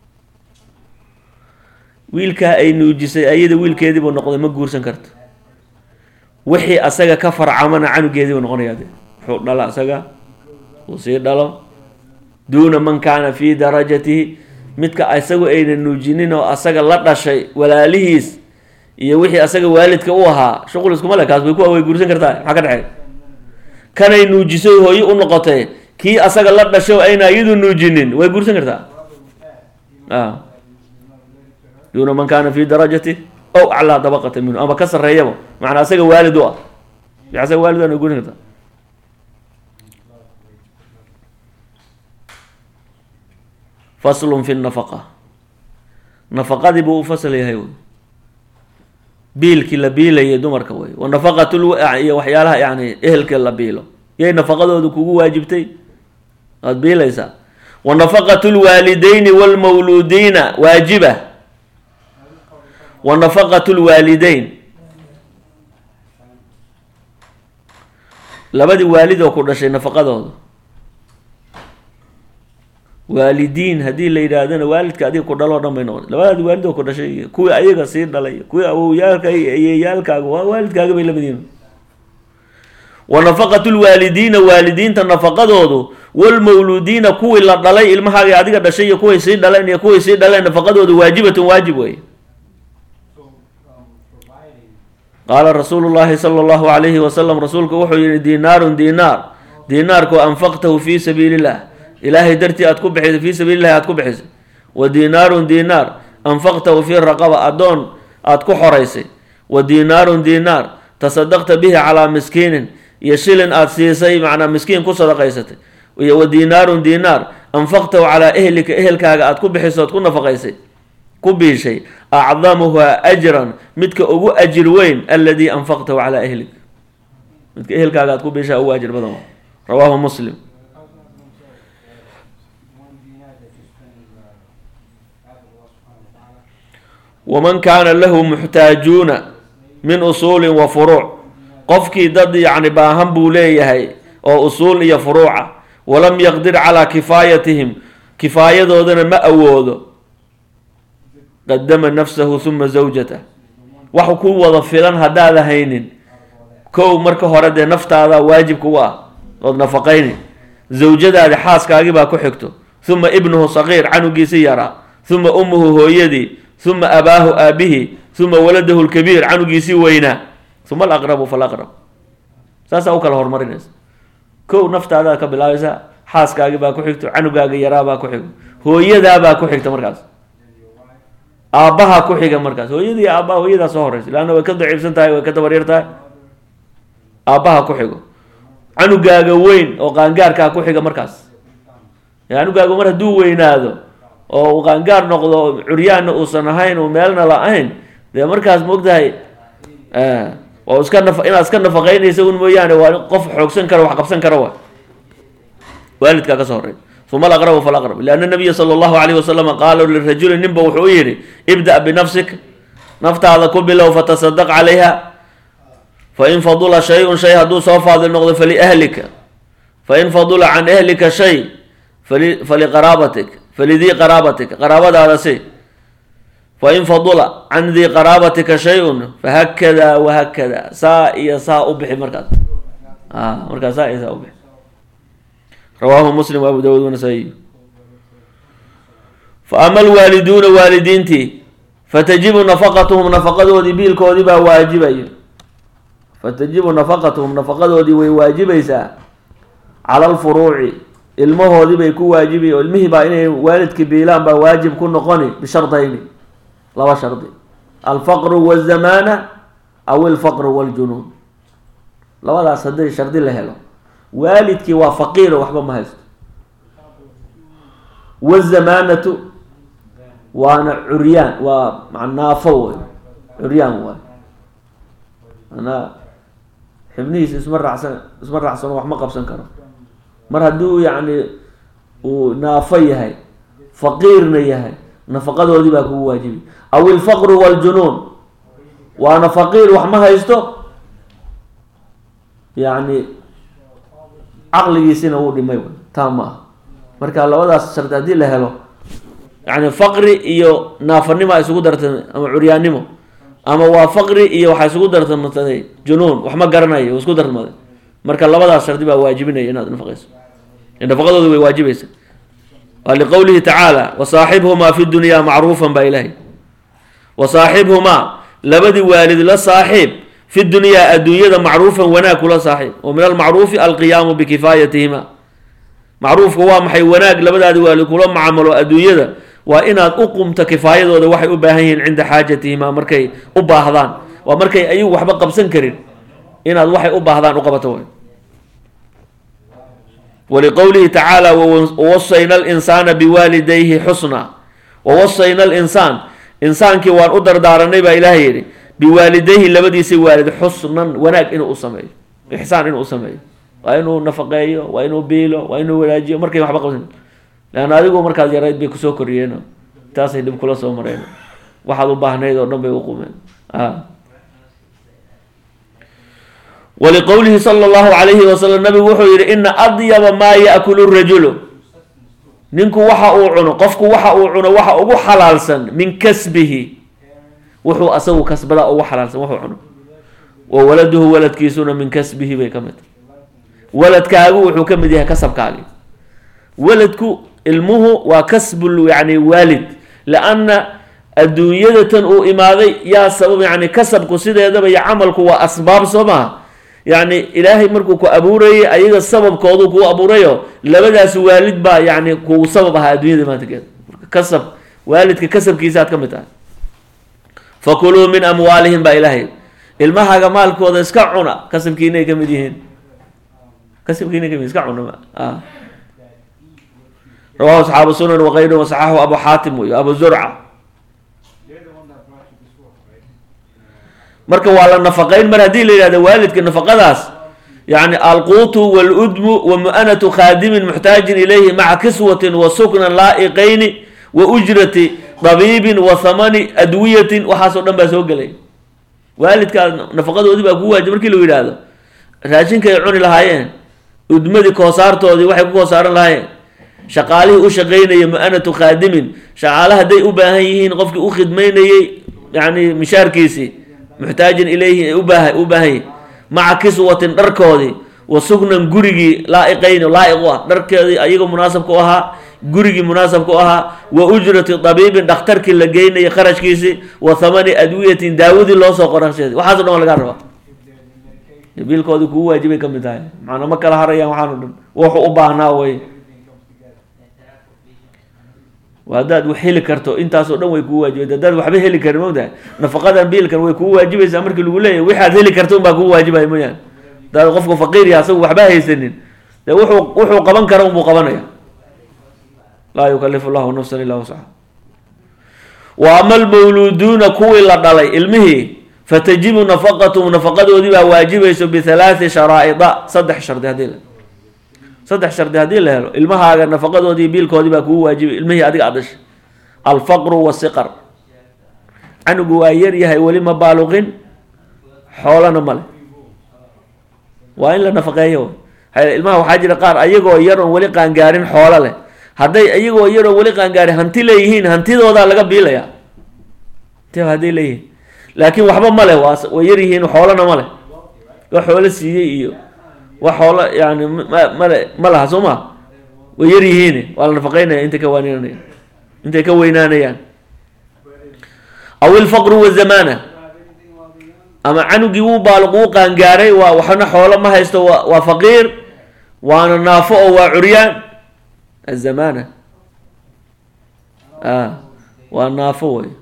wiilkaa ay nuujisay ayada wiilkeediibuu noqday ma guursan karto wixii asaga ka farcamana canugeediibuu noqonaya de wuxuu dhala asaga uu sii dhalo duuna man kaana fi darajatihi midka isagu ayna nuujinin oo asaga la dhashay walaalihiis iyo wixii asaga waalidka u ahaa shuqul iskuma le kaas way ku way guursan kartaa maxaa ka dhexeey kanay nuujisay hooyo u noqotay kii asaga la dhashay oo ayna iyadu nuujinin way guursan kartaa a duuna man kaana fi darajati ow aclaa dabaqata minhu ama ka sarreeyaba macnaa asaga waalid u ah asaga waalid u ah way guursan kartaa faslun fi nafaqa nafaqadii buu u fasal yahay wey biilkii la biilayay dumarka wey wa nafaqatul iyo waxyaalaha yani ehelka la biilo yay nafaqadooda kugu waajibtay waad biilaysaa wa nafaqatu lwaalideyni wlmawluudiina waajiba wa nafaqatu lwaalideyn labadii waalid oo ku dhashay nafaqadooda waalidiin haddii la yidhaahdana waalidka adiga ku dhaloo dhan bay noqotay labadaadi waalid oo ku dhashay iyo kuwii ayaga sii dhalay kuwii awowyaalka ayeeyaalkaaga waa waalidkaaga bay lamid yihiin wa nafaqatu lwaalidiina waalidiinta nafaqadoodu walmawluudiina kuwii la dhalay ilmahaaga adiga dhashay iyo kuway sii dhaleen iyo kuway sii dhaleen nafaqadoodu waajibatun waajib wey qaala rasuulu llahi sala allahu alayhi wasalam rasuulku wuxuu yihi dinaarun dinaar dinaarku anfaqtahu fi sabiili illah ilaahay dartii aad ku bixisay fii sabiili llahi aad ku bixisay wa dinaarun dinaar anfaqtahu fi raqaba addoon aad ku xoraysay wa dinaarun dinaar tasadaqta bihi calaa miskiinin iyo shilin aad siisay macnaa miskiin ku sadaqaysatay iyo wa dinaarun dinaar anfaqtahu calaa ehlika ehelkaaga aad ku bixisay ood ku nafaqaysay ku biishay acdamuha ajran midka ugu ajir weyn aladii anfaqtahu calaa ehlik midka ehelkaaga aad ku biishaa ugu ajir badan rawaahu muslim waman kaana lahu muxtaajuuna min usuulin wa furuuc qofkii dad yacni baahan buu leeyahay oo usuul iyo furuuca walam yaqdir calaa kifaayatihim kifaayadoodana ma awoodo qadama nafsahu huma zawjatah wax ku wada filan haddaada haynin kow marka hore dee naftaada waajibka u ah ood nafaqayni zawjadaadi xaaskaagii baa ku xigto huma ibnuhu saqiir canugiisi yaraa huma ummuhu hooyadii huma abaahu aabihi huma waladahu lkabiir canugiisii weynaa huma alaqrabu falaqrab saasaa u kala horumarinaysa kow naftaadaa ka bilaabaysa xaaskaagii baa ku xigto canugaaga yaraabaa ku xigo hooyadaabaa ku xigta markaas aabbaha ku xiga markaas hooyadii aabbaha hooyadaa soo horeysa leanna way ka daciifsan tahay way ka dabaryar tahay aabbaha ku xigo canugaaga weyn oo qaangaarkaa ku xiga markaas canugaaga mar hadduu weynaado oo uu qaangaar noqdo curyaanna uusan ahayn uu meelna la-ayn dee markaas maogtahay waa iska naf inaad iska nafaqeynaysa un mooyaane waa qof xoogsan kara wax qabsan kara wa waalidkaa ka soo horey uma alaqrabu falaqrab lianna nabiya sala allahu alayh wasalam qaala lirajuli ninba wuxuu u yidhi ibda binafsik naftaada ku bilow fatasadaq calayha fain fadula shay-un shay hadduu soo faadil noqdo faliahlika fain fadula can ahlika shay fali faliqaraabatik falidii qaraabatika qaraabadaada si fain fadula can dii qaraabatika shay-un fahakada wahakada saa iyo saa u bixi markaas markaas saa iyo saa u bixi rawaahu muslim wa abu dawud wanasaayi fa ama alwaaliduuna waalidiintii fatajibu nafaqatuhum nafaqadoodii biilkoodii baa waajibayo fatajibu nafaqatuhum nafaqadoodii way waajibaysaa cala alfuruuci ilmahoodii bay ku waajibi oo ilmihii baa inay waalidka biilaan baa waajib ku noqoni bishardayni laba shardi alfaqru wazamaana aw ilfaqru waljunuun labadaas haddii shardi la helo waalidkii waa faqiiro waxba ma haysto wazamaanatu waana curyaan waa naafo wey curyaan waay manaa xibnihiisa isma raacsan isma raacsano wax ma qabsan karo mar hadduu yacni uu naafo yahay faqiirna yahay nafaqadoodii baa kugu waajibi aw ilfaqru waljunuun waana faqiir wax ma haysto yacni caqligiisina wuu dhimay taa ma ah marka labadaas shardi haddii la helo yani faqri iyo naafanimo isugu dartay ama curyaannimo ama waa faqri iyo waxaa isugu dartamataday junuun wax ma garanayo isku darmaday marka labadaas shardi baa waajibinaya inaad nafaqayso nafaqadooda way waajibaysa waa liqowlihi tacaala wasaaxibhumaa fi dunyaa macruufan baa ilaahay wasaaxibhumaa labadii waalid la saaxiib fi dunyaa adduunyada macruufan wanaag kula saaxiib wa min almacruufi alqiyaamu bikifaayatihima macruufka waa maxay wanaag labadaadi waalid kula macamalo adduunyada waa inaad u qumto kifaayadooda waxay u baahan yihiin cinda xaajatihima markay u baahdaan waa markay ayagu waxba qabsan karin inaad waxay u baahdaan u qabato way waliqowlihi tacaala wawasayna alinsaana biwaalidayhi xusna wawasayna alinsaan insaankii waan u dardaaranay baa ilaahay yidhi biwaalidayhi labadiisa waalid xusnan wanaag inuu u sameeyo ixsaan inuu u sameeyo waa inuu nafaqeeyo waa inuu biilo waa inuu wanaajiyo markay waxba qabsan leanna adigu markaad yarayd bay kusoo koriyeen taasay dhib kula soo mareen waxaad u baahnayd oo dhan bay u qumeen waliqowlihi sala allahu calayhi wasalam nabigu wuxuu yihi ina adyaba maa yaakulu rajulu ninku waxa uu cuno qofku waxa uu cuno waxa ugu xalaalsan min kasbihi wuxuu asagu kasbada ugu xalaalsan wuxuu cuno wa waladuhu waladkiisuna min kasbihi bay ka mid tahay waladkaagu wuxuu ka mid yahay kasabkaagi waladku ilmuhu waa kasbul yani waalid lianna adduunyadatan uu imaaday yaa sabab yani kasabku sideedaba iyo camalku waa asbaab soo maha yani ilaahay markuu ku abuurayay ayaga sababkoodu kuu abuurayo labadaas waalid baa yani kugu sabab ahaa adduunyada maantakeeda kasab waalidka kasabkiisaaad ka mid tahay fakuluu min amwaalihim baa ilaahay ilmahaaga maalkooda iska cuna kasabkiinay ka mid yihiin kasabkiinay kamid iska cuna rawahu asxaabu sunan wakayruhu wasaxaxu abu xaatim iyo abu zurca marka waa la nafaqayn mar haddii la yidhahdo waalidka nafaqadaas yani alquutu waludmu wa mu-anatu khaadimin muxtaajin ilayhi maca kiswatin wa suknan laa'iqayni wa ujrati dabiibin wa thamani adwiyatin waxaasoo dhan baa soo gelay waalidkaa nafaqadoodii baa ku waajib markii lagu yidhaahdo raashinkay cuni lahaayeen udmadii koosaartoodii waxay ku koosaaran lahaayeen shaqaalihii u shaqaynaya mu-anatu khaadimin shaqaale hadday u baahan yihiin qofkii u khidmaynayey yani mishaarkiisii muxtaajin ilayhi ay ubaaha u baahan yihin maca kiswatin dharkoodii wa sugnan gurigii laa'iqayni laa'iq u ah dharkeedii ayaga munaasabka u ahaa gurigii munaasabka u ahaa wa ujrati dabiibin dhakhtarkii la geynayay kharashkiisii wa thamani adwiyatin daawadii loosoo qorasheedi waxaaso dhan waa lagaa rabaa biilkoodii kugu waajibay ka mid tahay macnaa ma kala harayaan waxaano dhan wuxuu u baahnaa way haddaad wax heli karto intaasoo dhan way kugu waajibaysa haddaad waxba heli karin mogtahay nafaqadan biilkan way kugu waajibaysaa markii lagu leeyahy waxaad heli karto unbaa kugu waajibaya mooyaane hadaad qofku faqiir yaha asagu waxba haysanin dee wuxuu wuxuu qaban kara unbuu qabanaya laa yukalifu llahu nafsan illa wuscaha wa ama almawluuduuna kuwii la dhalay ilmihii fatajibu nafaqatuhum nafaqadoodii baa waajibayso bihalaati sharaa'ida saddex shardi haddii la saddex shardi haddii la helo ilmahaaga nafaqadoodii biilkoodii baa kugu waajibay ilmihii adiga aad dhashay alfaqru wasiqar canugu waa yar yahay weli ma baaluqin xoolana male waa in la nafaqeeyo ilmaha waxaa jira qaar ayagoo yar oon weli qaangaarin xoolo leh hadday ayagoo yar oon weli qaangaarin hanti leeyihiin hantidoodaa laga biilaya t hadday leeyihiin laakiin waxba male waa way yar yihiin xoolana male wax xoolo siiyey iyo wax xoolo yani male ma laha soo ma way yar yihiin waa la nafaqeynaya intay ka waaninanaya intay ka weynaanayaan aw ilfaqru wazamana ama canugii wuu baaluq wuu qaangaaray waa waxna xoolo ma haysto wa waa faqiir waana naafo oo waa curyaan azamana a waa naafo wey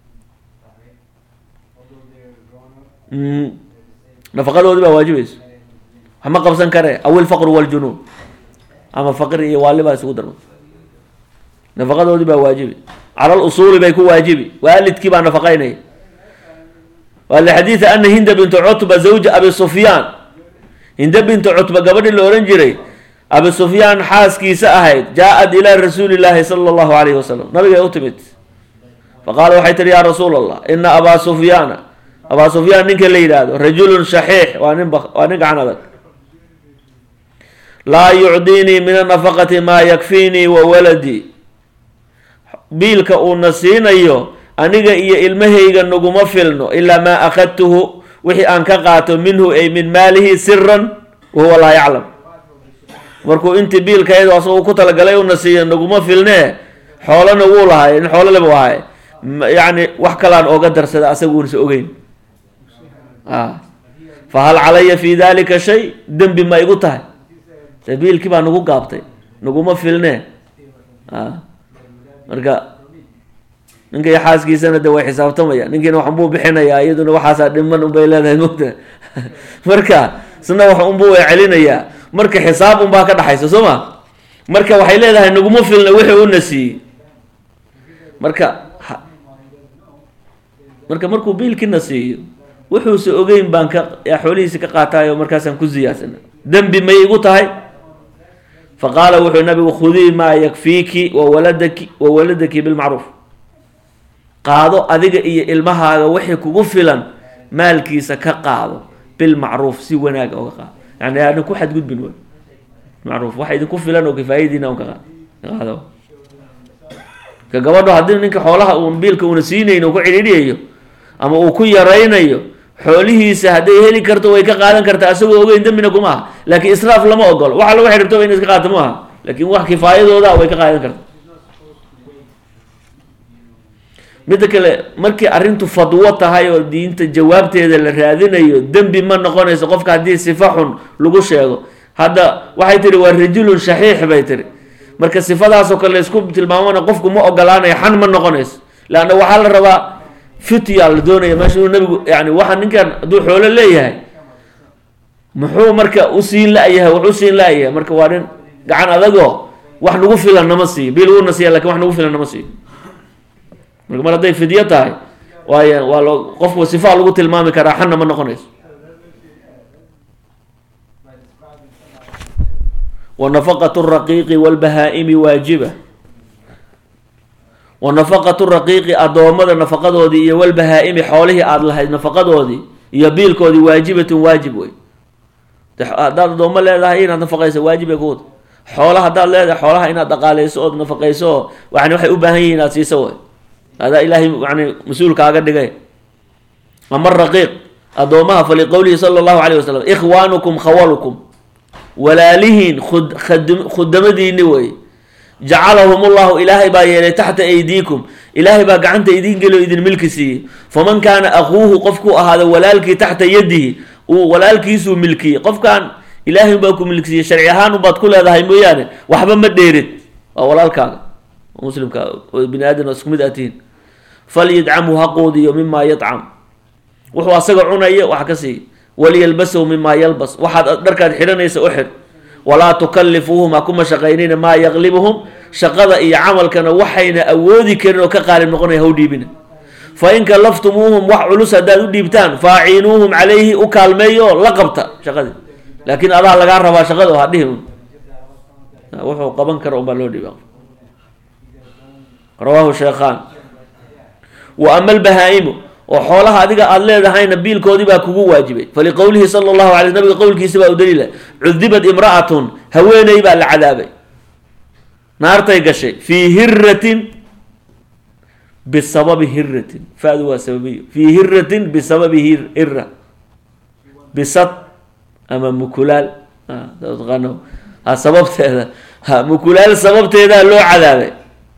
nafaqadoodi baa waajibayso wax ma qabsan kare aw ilfaqru waljunuub ama faqir iyo waali baa isugu darma nafaqadoodii baa waajibi cala lusuuli bay ku waajibi waalidkii baa nafaqaynaya waa lixadiida ana hinda bintu cutba zawja abi sufyaan hinda bintu cutba gabadhii la ohan jiray abi sufyaan xaaskiisa ahayd jaa-ad ilaa rasuuli llaahi sala allahu alayhi wasalam nabigay u timid faqaala waxay tihi yaa rasuul allah ina abaa sufyaana abaa sufyaan ninka la yidhaahdo rajulun shaxiix waa nin waa nin gacan adag laa yucdiinii min anafaqati maa yakfiinii wa waladii biilka uuna siinayo aniga iyo ilmahayga naguma filno ilaa maa akhadtuhu wixii aan ka qaato minhu ay min maalihi siran wahuwa laa yaclam markuu intii biilkayd asagoo ku talagalay una siiya naguma filnee xoolana wuu lahay nin xoolo leba ahay yacni wax kalaan ooga darsada asaguunasa ogeyn a fa hal calaya fi dalika shay dembi ma igu tahay de biilkii baa nagu gaabtay naguma filnee a marka ninka iyo xaaskiisana de way xisaabtamaya ninkiina wax unbuu bixinayaa iyaduna waxaasaa dhiman unbay leedahay mogta marka isna wax unbuu celinayaa marka xisaab unbaa ka dhaxaysa soo ma marka waxay leedahay naguma filna wixii una siiyey marka marka markuu biilkiina siiyo wuxuuse ogeyn baan ka xoolihiisi ka qaatayo markaasaan ku ziyaadsana dembi may igu tahay fa qaala wuxuu nabigu khudii maa yakfiiki wawaladaki wa waladaki bilmacruuf qaado adiga iyo ilmahaaga wixii kugu filan maalkiisa ka qaado bilmacruuf si wanaag oga qaado yani aanan ku xadgudbin w macruuf waxa idinku filan oo kifaayadiina un ka qaado ka gabadho haddii ninka xoolaha uun biilka una siinayn uu ku cidhiidhiyayo ama uu ku yaraynayo xoolihiisa hadday heli karto way ka qaadan kartaa asagoo ogeyn dembina kuma aha laakiin israaf lama ogolo waxa lagu xidhirto in iska qaato ma aha laakiin wax kifaayadooda way ka qaadan karta midda kale markii arrintu fadwo tahay oo diinta jawaabteeda la raadinayo dembi ma noqonayso qofka haddii sifa xun lagu sheego hadda waxay tihi waa rajulun shaxiix bay tihi marka sifadaasoo kale laysku tilmaamana qofku ma ogolaanayo xan ma noqonayso leanna waxaa la rabaa fitya la doonaya meesha inuu nabigu yani waxa ninkan hadduu xoolo leeyahay muxuu marka u siin la-yahay wax u siin la-yahay marka waa nin gacan adagoo wax nagu filan nama siiyo bil uuna siiya lakin wax nagu filan nama siiyo marka mar hadday fidyo tahay waay waa loo qofku sifaa lagu tilmaami karaa xanna ma noqonayso wa nafaqatu raqiiqi walbahaa-imi waajiba wa nafaqatu raqiiqi addoommada nafaqadoodii iyo walbahaa-imi xoolihii aada lahayd nafaqadoodii iyo biilkoodii waajibatun waajib wey haddaad addoommo leedahay inaad nafaqayso waajib ay kuwada xoola haddaad leedahay xoolaha inaad dhaqaaleyso ood nafaqayso oo yani waxay u baahan yihin inaad siiso way adaa ilaahay yani mas-uulkaaga dhigay ama raqiiq addoomaha faliqowlihi sala allahu alayh wasalam ikhwaanukum khawalukum walaalihiin khud khudamadiini wey jacalahum ullahu ilaahay baa yeelay taxta aydiikum ilaahay baa gacanta idin geliyo idin milki siiyey faman kaana akuuhu qofkuu ahaado walaalkii taxta yadihi uu walaalkiisuu milkiyey qofkan ilaahay baa ku milkisiiyey sharci ahaan ubaad ku leedahay mooyaane waxba ma dheerid waa walaalkaaga muslimka bini aadam isku mid aatihiin falyadcamhu ha quudiyo mimaa yadcam wuxuu asaga cunaya wax ka siiy waliyalbasahu mimaa yalbas waxaad dharkaad xidhanaysa u xidh walaa tukalifuuhum ha kuma shaqaynina maa yaqlibuhum shaqada iyo camalkana waxayna awoodi karin oo ka qaalib noqonaya haw dhiibina fa in kalaftumuuhum wax culus haddaad u dhiibtaan faaciinuuhum calayhi u kaalmeeyo la qabta shaqadii laakiin adaa lagaa rabaa shaqada oo hadhihi un wuxuu qaban kara unbaa loo dhiiba rawaahu sheekhaan wa ama albahaa'imu oo xoolaha adiga aada leedahayna biilkoodii baa kugu waajibay faliqowlihi sala allahu alay nabiga qowlkiisa baa u daliila cudibad imra'atun haweeney baa la cadaabay naartay gashay fii hiratin bisababi hiratin fadu waa sababiyo fii hiratin bisababi hira bisad ama mukulaal taqaano ha sababteeda ha mukulaal sababteedaa loo cadaabay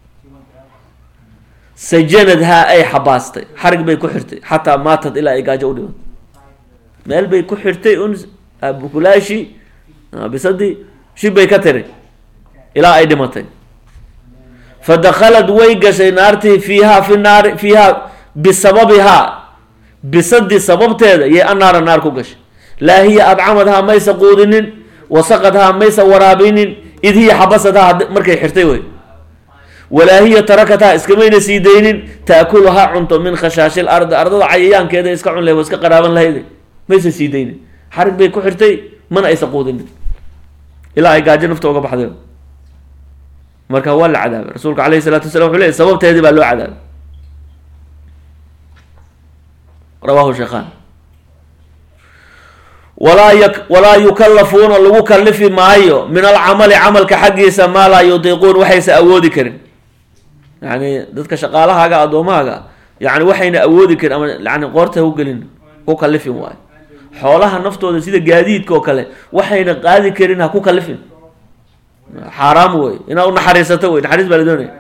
sajanad haa ay xabaastay xarig bay ku xirtay xataa maatad ilaa ay gaajo u dhimatay meel bay ku xirtay un mukulaashii bisadii shib bay ka tiri ilaa ay dhimatay fa dakhalad way gashay naartii fiihaa fi naari fiihaa bisababihaa bisadii sababteeda yay annaara naar ku gashay laa hiya adcamadhaa maysa quudinin wasaqadhaa maysa waraabinin id hiya xabasadhaa markay xirtay wey walaa hiya tarakathaa iskamayna sii daynin taakuluhaa cunto min khashaashi lardi ardada cayayaankeeda iska cun lahay waa iska qaraaban lahayde maysa sii daynin xarig bay ku xirtay mana aysa quudinin ilaa ay gaajo nafta uga baxday marka waa la cadaabay rasuulka alayhi salatu wasalam wuxuu leey sababteedii baa loo cadaabay rawahu sheekhan walaa y walaa yukallafuuna lagu kalifi maayo min alcamali camalka xaggiisa maa laa yutiiquun waxaysa awoodi karin yani dadka shaqaalahaaga addoomahaga yani waxayna awoodi karin ama yani qoorta u gelin ku kalifin waayo xoolaha naftooda sida gaadiidka oo kale waxayna qaadi karin ha ku kalifin xaaraam wey inaa u naxariisato wey naxariis baa la doonaya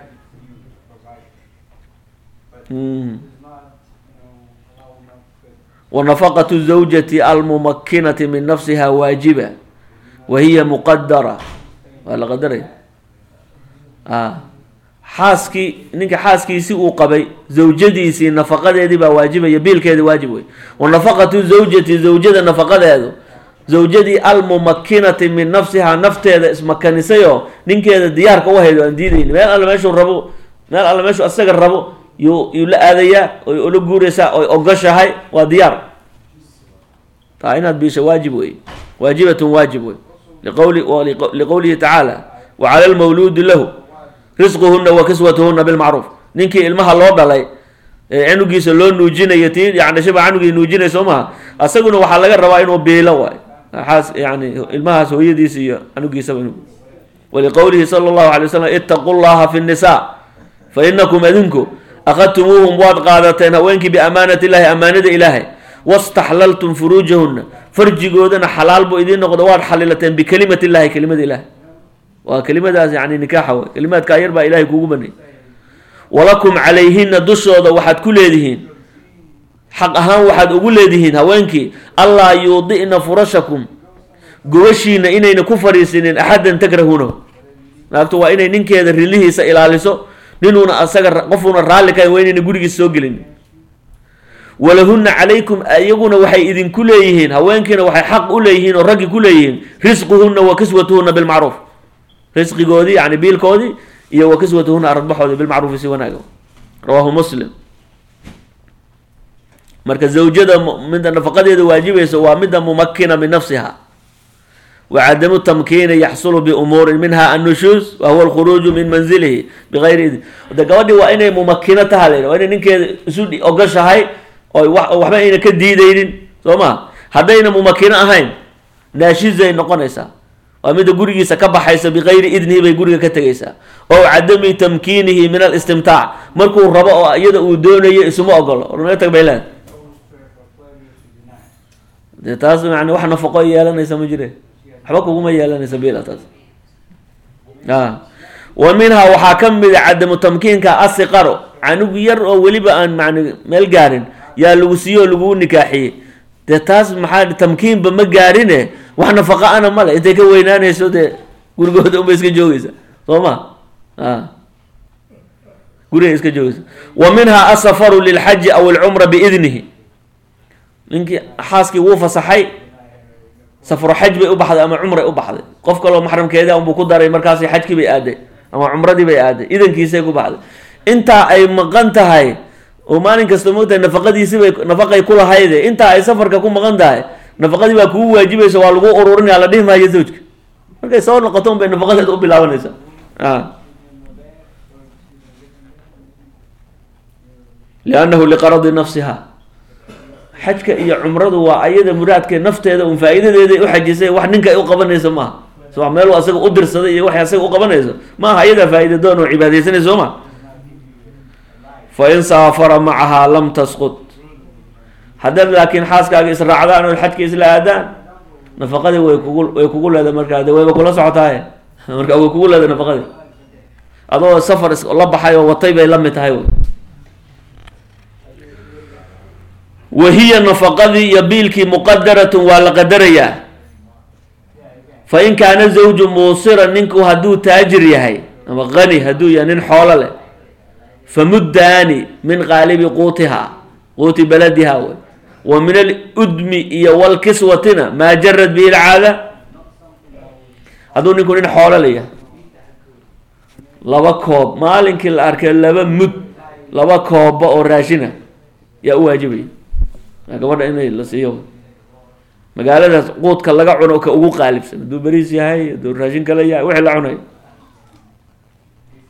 wanafaqatu zawjati almumakinati min nafsiha waajiba wa hiya muqadara waa la qadaraya a xaaskii ninka xaaskiisi uu qabay zawjadiisii nafaqadeedii baa waajibaya biilkeedi waajib wey wanafaqatu zawjati zawjada nafaqadeedu zawjadii almumakinati min nafsihaa nafteeda ismakanisayoo ninkeeda diyaarka u haydo aan diidayni meel alle meeshuu rabo meel alle meeshuu asaga rabo yuu yuu la aadayaa oy ula guuraysaa oy ogoshahay waa diyaar taa inaad biisha waajib wey waajibatun waajib wey liqawli liqowlihi tacaala wa cala lmawluudi lahu risquhuna wa kiswatuhuna bilmacruuf ninkii ilmaha loo dhalay ee canugiisa loo nuujinayo tii yani dhashaba canugii nuujinay soo maha asaguna waxaa laga rabaa inuu biilo waay xaas yani ilmahaas hooyadiisa iyo canugiisaba inu waliqowlihi sala allahu alay wasalam itaqu llaha fi nnisaa fa inakum adinku akhadtumuuhum waad qaadateen haweenkii biamaanati illahi amaanada ilaahay wastaxlaltum furuujahuna farjigoodana xalaal buu idiin noqdo waad xalilateen bikalimati illahi kelimada ilahay waa kelimadaas yani nikaaxa wey kelimaadka ayar baa ilahay kuugu banay walakum calayhina dushooda waxaad ku leedihiin xaq ahaan waxaad ugu leedihiin haweenkii allaa yuudi'na furashakum gobashiina inayna ku fadhiisinin axadan takrahuunahu naagtu waa inay ninkeeda rilihiisa ilaaliso ninuuna asaga qofuuna raalli kahayn waa inayna gurigiisa soo gelin walahunna calaykum iyaguna waxay idinku leeyihiin haweenkiina waxay xaq u leeyihiin oo raggi ku leeyihiin risquhunna wa kiswatuhunna bilmacruuf risqigoodii yani biilkoodii iyo wa kiswatuhunna aradbaxoodii bilmacruufi si wanaaga rawaahu muslim marka zawjada midda nafaqadeeda waajibayso waa midda mumakina min nafsiha wa cadamu tamkiini yaxsulu biumuurin minha annushuus wa huwa alkhuruuju min manzilihi bigayri idn de gabadhii waa inay mumakino taha la waa inay ninkeeda isu ogoshahay oo waxba ayna ka diidaynin soo ma haddayna mumakino ahayn naashizay noqonaysaa waa midda gurigiisa ka baxaysa bikayri idnihi bay guriga ka tegaysaa oo cadami tamkiinihi min alistimtaac markuu rabo oo iyada uu doonayo isuma ogolo ornaga tag bay leed dee taas yani wax nafaqo yeelanaysa ma jire waxba kuguma yeelanaysa bila taas a wa minhaa waxaa ka mida cadamu tamkiinka asiqaro canug yar oo weliba aan man meel gaarin yaa lagu siiyo oo laguu nikaaxiyey dee taas maxaa tamkiinba ma gaarine wax nafaqa ana male intay ka weynaanayso dee gurigooda unbay iska joogeysa soo ma a guriga iska joogeysa wa minhaa asafaru lilxaji aw alcumra biidnihi ninkii xaaskii wuu fasaxay safro xaj bay u baxday ama cumray u baxday qof kaloo maxramkeeda unbuu ku daray markaasi xajkii bay aaday ama cumradii bay aaday idankiisay ku baxday intaa ay maqan tahay oo maalin kasta moogtahay nafaqadiisibay nafaqay ku lahayde intaa ay safarka ku maqan tahay nafaqadii baa kugu waajibaysa waa lagu ururinaya la dhihi maayo zawjka markay soo noqoto unbay nafaqadeeda u bilaabanaysa a liannahu liqaradi nafsiha xajka iyo cumradu waa ayada muraadke nafteeda un faa-iidadeeday u xajisay wax ninka ay u qabanayso maaha so meel asaga u dirsaday iyo waxay asaga u qabanayso maaha ayadaa faa-ida doon oo cibaadaysanay soo ma fa in saafara macahaa lam tasqut haddaad laakiin xaaskaaga israacdaan oo xajka isla aadaan nafaqadii way kugu way kugu leeda markaa de wayba kula socotaaye marka way kugu leeda nafaqadii adoo safar la baxay oo watay bay la mid tahay wahiya nafaqadii iyo biilkii muqadaratun waa la qadarayaa fa in kaana zawju muusiran ninku hadduu taajir yahay ama qani hadduu yahay nin xoolo leh famuddaani min qaalibi quutihaa quuti baladiha wey wa min aludmi iyo walkiswatina maa jarad bihi lcaada hadduu ninku nin xoolo leeyahay laba koob maalinkii la arkay laba mud laba koobba oo raashina yaa u waajibaya gabadha inay la siiyo magaaladaas quudka laga cuno ka ugu qaalibsan hadduu beriis yahay hadduu raashin kale yahay wixii la cunayo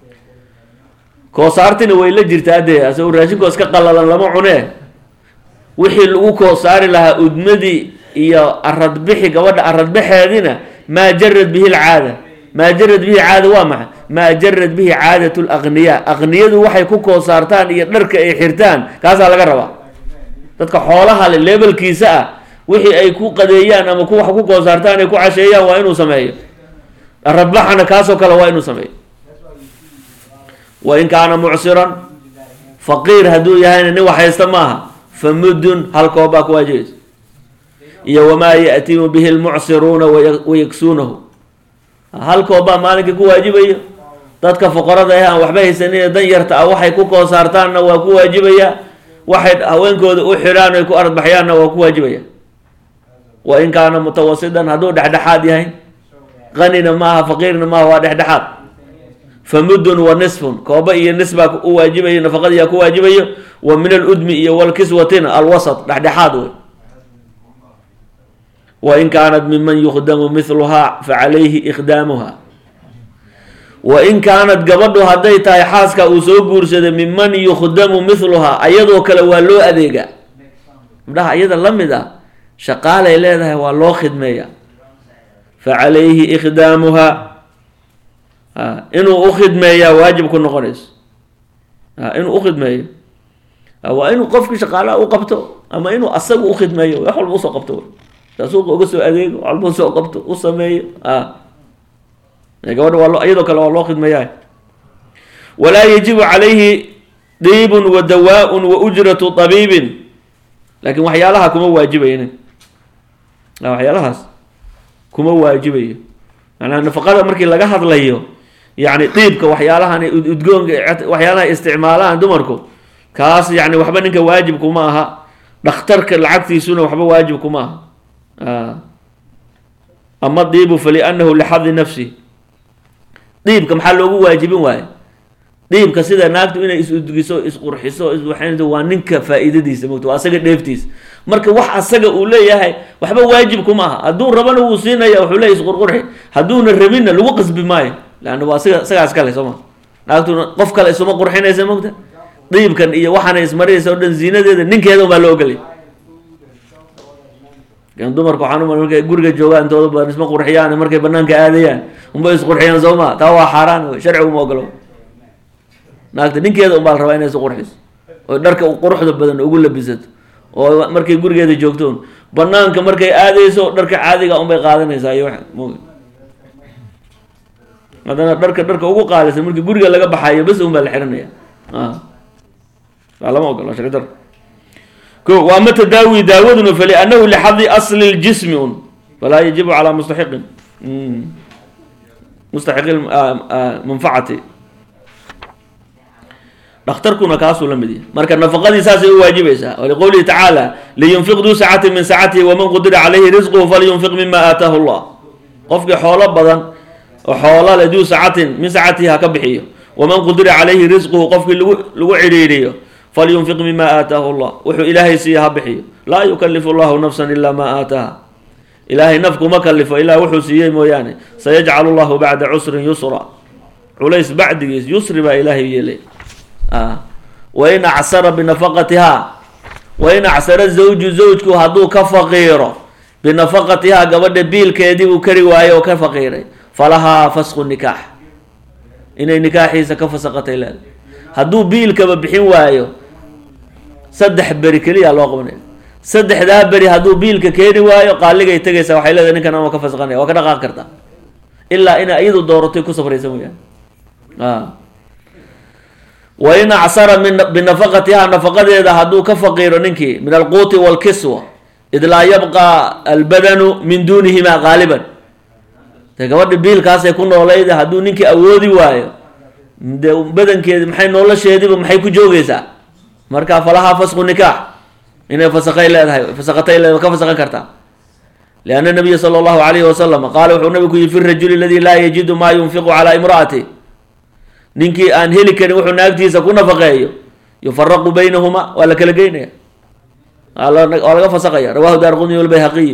koosaartina way la jirtaa dee asagoo raashinkoo iska qalalan lama cunee wixii lagu koo saari lahaa udmadii iyo aradbixi gabadha aradbaxeedina maa jarad bihi lcaada maa jarad bihi caada waa maxay maa jarad bihi caadat laqniyaa aqniyadu waxay ku koo saartaan iyo dharka ay xirtaan kaasaa laga rabaa dadka xoolaha le leebelkiisa ah wixii ay ku qadeeyaan ama ku wax ku koo saartaan ay ku casheeyaan waa inuu sameeyo aradbaxana kaasoo kale waa inuu sameeyo wain kaana mucsiran faqiir hadduu yahayna nin wax haysta maaha fa muddun hal koobbaa ku waajibaysa iyo wamaa ya'timu bihi lmucsiruuna wayagsuunahu hal koobbaa maalinkii ku waajibayo dadka fuqarada ah aan waxba haysanin dan yarta ah waxay ku koo saartaanna waa ku waajibaya waxay haweenkooda u xidhaan ay ku ardbaxyaanna waa ku waajibaya wa in kaana mutawasidan hadduu dhexdhexaad yahay qanina maaha faqiirna maaha waa dhexdhexaad fa muddun wa nisfun kooba iyo nisbaa u waajibayo nafaqadiyaa ku waajibayo wa min aludmi iyo walkiswatina alwasat dhexdhexaad wey wain kaanat miman yukhdamu mithluhaa facalayhi ikhdaamuha wain kaanat gabadhu hadday tahay xaaska uu soo guursaday miman yukhdamu mithluhaa ayadoo kale waa loo adeegaa gabdhaha iyada la mid ah shaqaalay leedahay waa loo khidmeeya facalayhi ikhdaamuha inuu u khidmeeyaa waajib ku noqonayso inuu u khidmeeyo waa inuu qofkii shaqaalaha u qabto ama inuu asaga u khidmeeyo wax walba usoo qabto suuqa uga soo adeego wax walba usoo qabto u sameeyo gabadha waa iyadoo kale waa loo khidmeeyaa walaa yajibu calayhi diibun wa dawaa-un wa ujratu tabiibin laakiin waxyaalaha kuma waajibayo waxyaalahaas kuma waajibayo manaa nafaqada markii laga hadlayo yani diibka waxyaalahan udgoonka waxyaalaha isticmaalahan dumarku kaas yani waxba ninka waajib kuma aha dhakhtarka lacagtiisuna waxba waajib kuma aha ama diibu falianahu lixadi nafsi diibka maxaa loogu waajibin waayo diibka sida naagtu inay is-udgiso isqurxiso iswaxaynto waa ninka faa-iidadiisa mogta waa asaga dheeftiisa marka wax asaga uu leeyahay waxba waajib kuma aha hadduu rabana wuu siinaya wuxuu leeyahy isqurqurxi hadduuna rabinna lagu qasbi maayo leanna waa siga isagaas kale soo ma naagtuna qof kale isuma qurxinaysa mogta diibkan iyo waxaana ismarinaysa o dhan ziinadeeda ninkeeda unbaa loo ogolay dumarka waxaan uma markay guriga joogaan intooda badan isma qurxiyaan markay banaanka aadayaan unbay isqurxiyaan soo ma taa waa xaaraan wey sharcigu ma ogolo naagta ninkeeda unbaa la rabaa inay isu qurxiso oo dharka quruxda badan ugu labisato oo markay gurigeeda joogtoon banaanka markay aadayso dharka caadiga unbay qaadanaysaa iyo m haddana dharka dharka ugu qaalisan markii guriga laga baxayo bas un baa la xiranaya lama ogolo shari dar ko waa ma tadaawi daawaduna faliannahu lixadi asli ljismi un falaa yajibu calaa mustaxiqin mustaxiqi manfacati dhakhtarkuna kaasuu la mid yahay marka nafaqadii saasay u waajibaysaa waliqowlihi tacaala liyunfiq duu sacati min sacatihi waman qudira calayhi risquhu falyunfiq mima aataahu llah qofkii xoolo badan oo xoola le duu sacatin min sacatihi ha ka bixiyo waman qudira calayhi risquhu qofkii lagu lagu cidhiiriyo falyunfiq mima aataahu llah wuxuu ilaahay siiya ha bixiyo laa yukalifu llahu nafsan ilaa maa aataaha ilaahay naf kuma kalifo ilaa wuxuu siiyey mooyaane sayajcalu llahu bacda cusrin yusra culays bacdigiis yusri baa ilaahay yeelay wain acsara binafaqatihaa wain acsara zawju zawjku hadduu ka faqiiro binafaqatihaa gabadha biilkeedii uu kari waayo oo ka faqiiray falahaa fasqu nikaax inay nikaaxiisa ka fasaqatay leeda hadduu biilkaba bixin waayo saddex beri keliya loo qabanaya saddexdaa beri hadduu biilka keeni waayo qaaligay tegaysaa waxay leedahay ninkan ama ka fasaqanaya waa ka dhaqaaqi kartaa ilaa ina iyadu dooratay ku safraysa mooyaan wain acsara min binafaqatiha nafaqadeeda hadduu ka faqiiro ninkii min alquuti walkiswa id laa yabqa albadanu min duunihima qaaliban de gabadha biilkaasay ku noolayda hadduu ninkii awoodi waayo de badankeedi maxay nolosheediba maxay ku joogeysaa marka falahaa fasqu nikaax inay fasaqay leedahay fasaqatay leedahay ka fasaqan kartaa lianna nabiya sala allahu alayhi wasalam qaala wuxuu nabigu yihi fi rajuli aladi laa yajidu maa yunfiqu calaa imraati ninkii aan heli karin wuxuu naagtiisa ku nafaqeeyo yufaraqu baynahuma waa la kala geynaya waa laga fasaqaya rawahu daar qudni walbayhaqiyu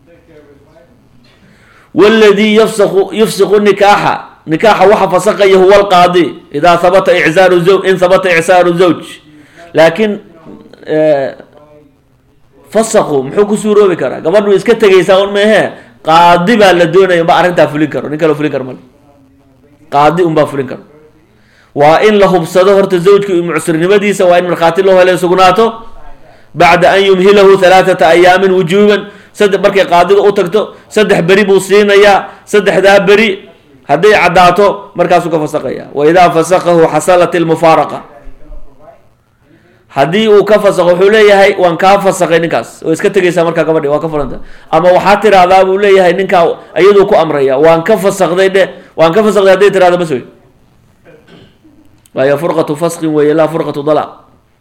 wladii yafsaqu yufsiqu nikaaxa nikaaxa waxa fasaqaya huwa alqaadi idaa habata icsaaru zaw in habata icsaaru zawj laakiin fasaqu muxuu ku suuroobi karaa gabadhu iska tegaysaa un meehee qaadi baa la doonaya unbaa arrintaa fulin karo nin kaloo fulin karo male qaadi unbaa fulin karo waa in la hubsado horta zawjka iyo mucsirnimadiisa waa in markhaati loo hele sugnaato bacda an yumhilahu halaathata ayaamin wujuuban saddex markay qaadiga u tagto saddex beri buu siinayaa saddexdaa beri hadday caddaato markaasuu ka fasaqaya wa idaa fasaqahu xasalat ilmufaaraqa haddii uu ka fasaqo wuxuu leeyahay waan kaa fasaqay ninkaas oo iska tegaysaa markaa gabadhi waa ka furanta ama waxaa tiraahdaa buu leeyahay ninkaa iyaduu ku amraya waan ka fasaqday dhe waan ka fasaqday hadday tirahda bas wey waayo furqatu fasqin weeye laa furqatu dalaq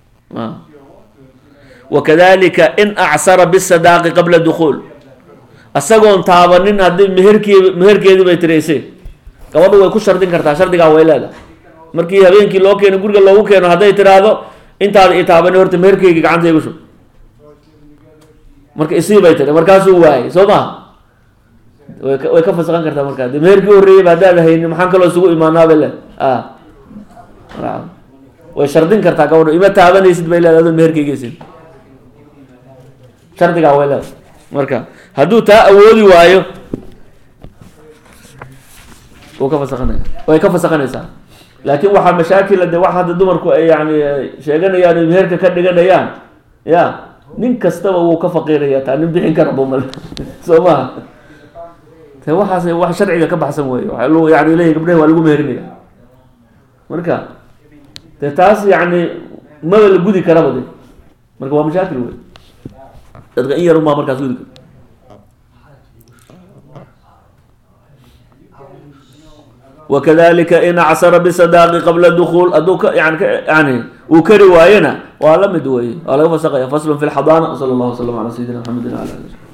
wakadalika in acsara bisadaaqi qabla dukuul isagoon taabanin haddii meherkii meherkeedii bay tiraysay gabadhu way ku shardin kartaa shardigaa way leedahay markii habeenkii loo keeno guriga loogu keeno hadday tiraahdo intaada i taabani horta meherkeygii gacanta igu shub marka isii bay tiri markaasuu waayay soo maha way ka way ka fasaqan kartaa markaa de meherkii horreeyayba haddaad haynin maxaan kaloo isugu imaanaaba le a way shardin kartaa gabadhu ima taabanaysid bay leedahay adoo meherkeygiisin shardigaa way leedahay marka hadduu taa awoodi waayo wuu ka fasaqanaya way ka fasaqanaysaa laakin waxaa mashaakila de wax hadda dumarku ay yani sheeganayaan o meherka ka dhiganayaan ya nin kastaba wuu ka faqiiraya taa nin bixin kara bumal soo maha te waxaas wax sharciga ka baxsan wey waa l yani leeyahy gabdhahi waa lagu meherinaya marka de taas yani maba la gudi karaba de marka waa mashaakil wey dadka in yarun baa markaas gudi kara wakadalika in acsara bisadaaqi qabla dukuul hadduu ka yani yani uu kari waayena waa la mid wey waa laga fasaqaya faslun fi lxadaana wsala allahu wasalam ala sayidina maxamedin ala ali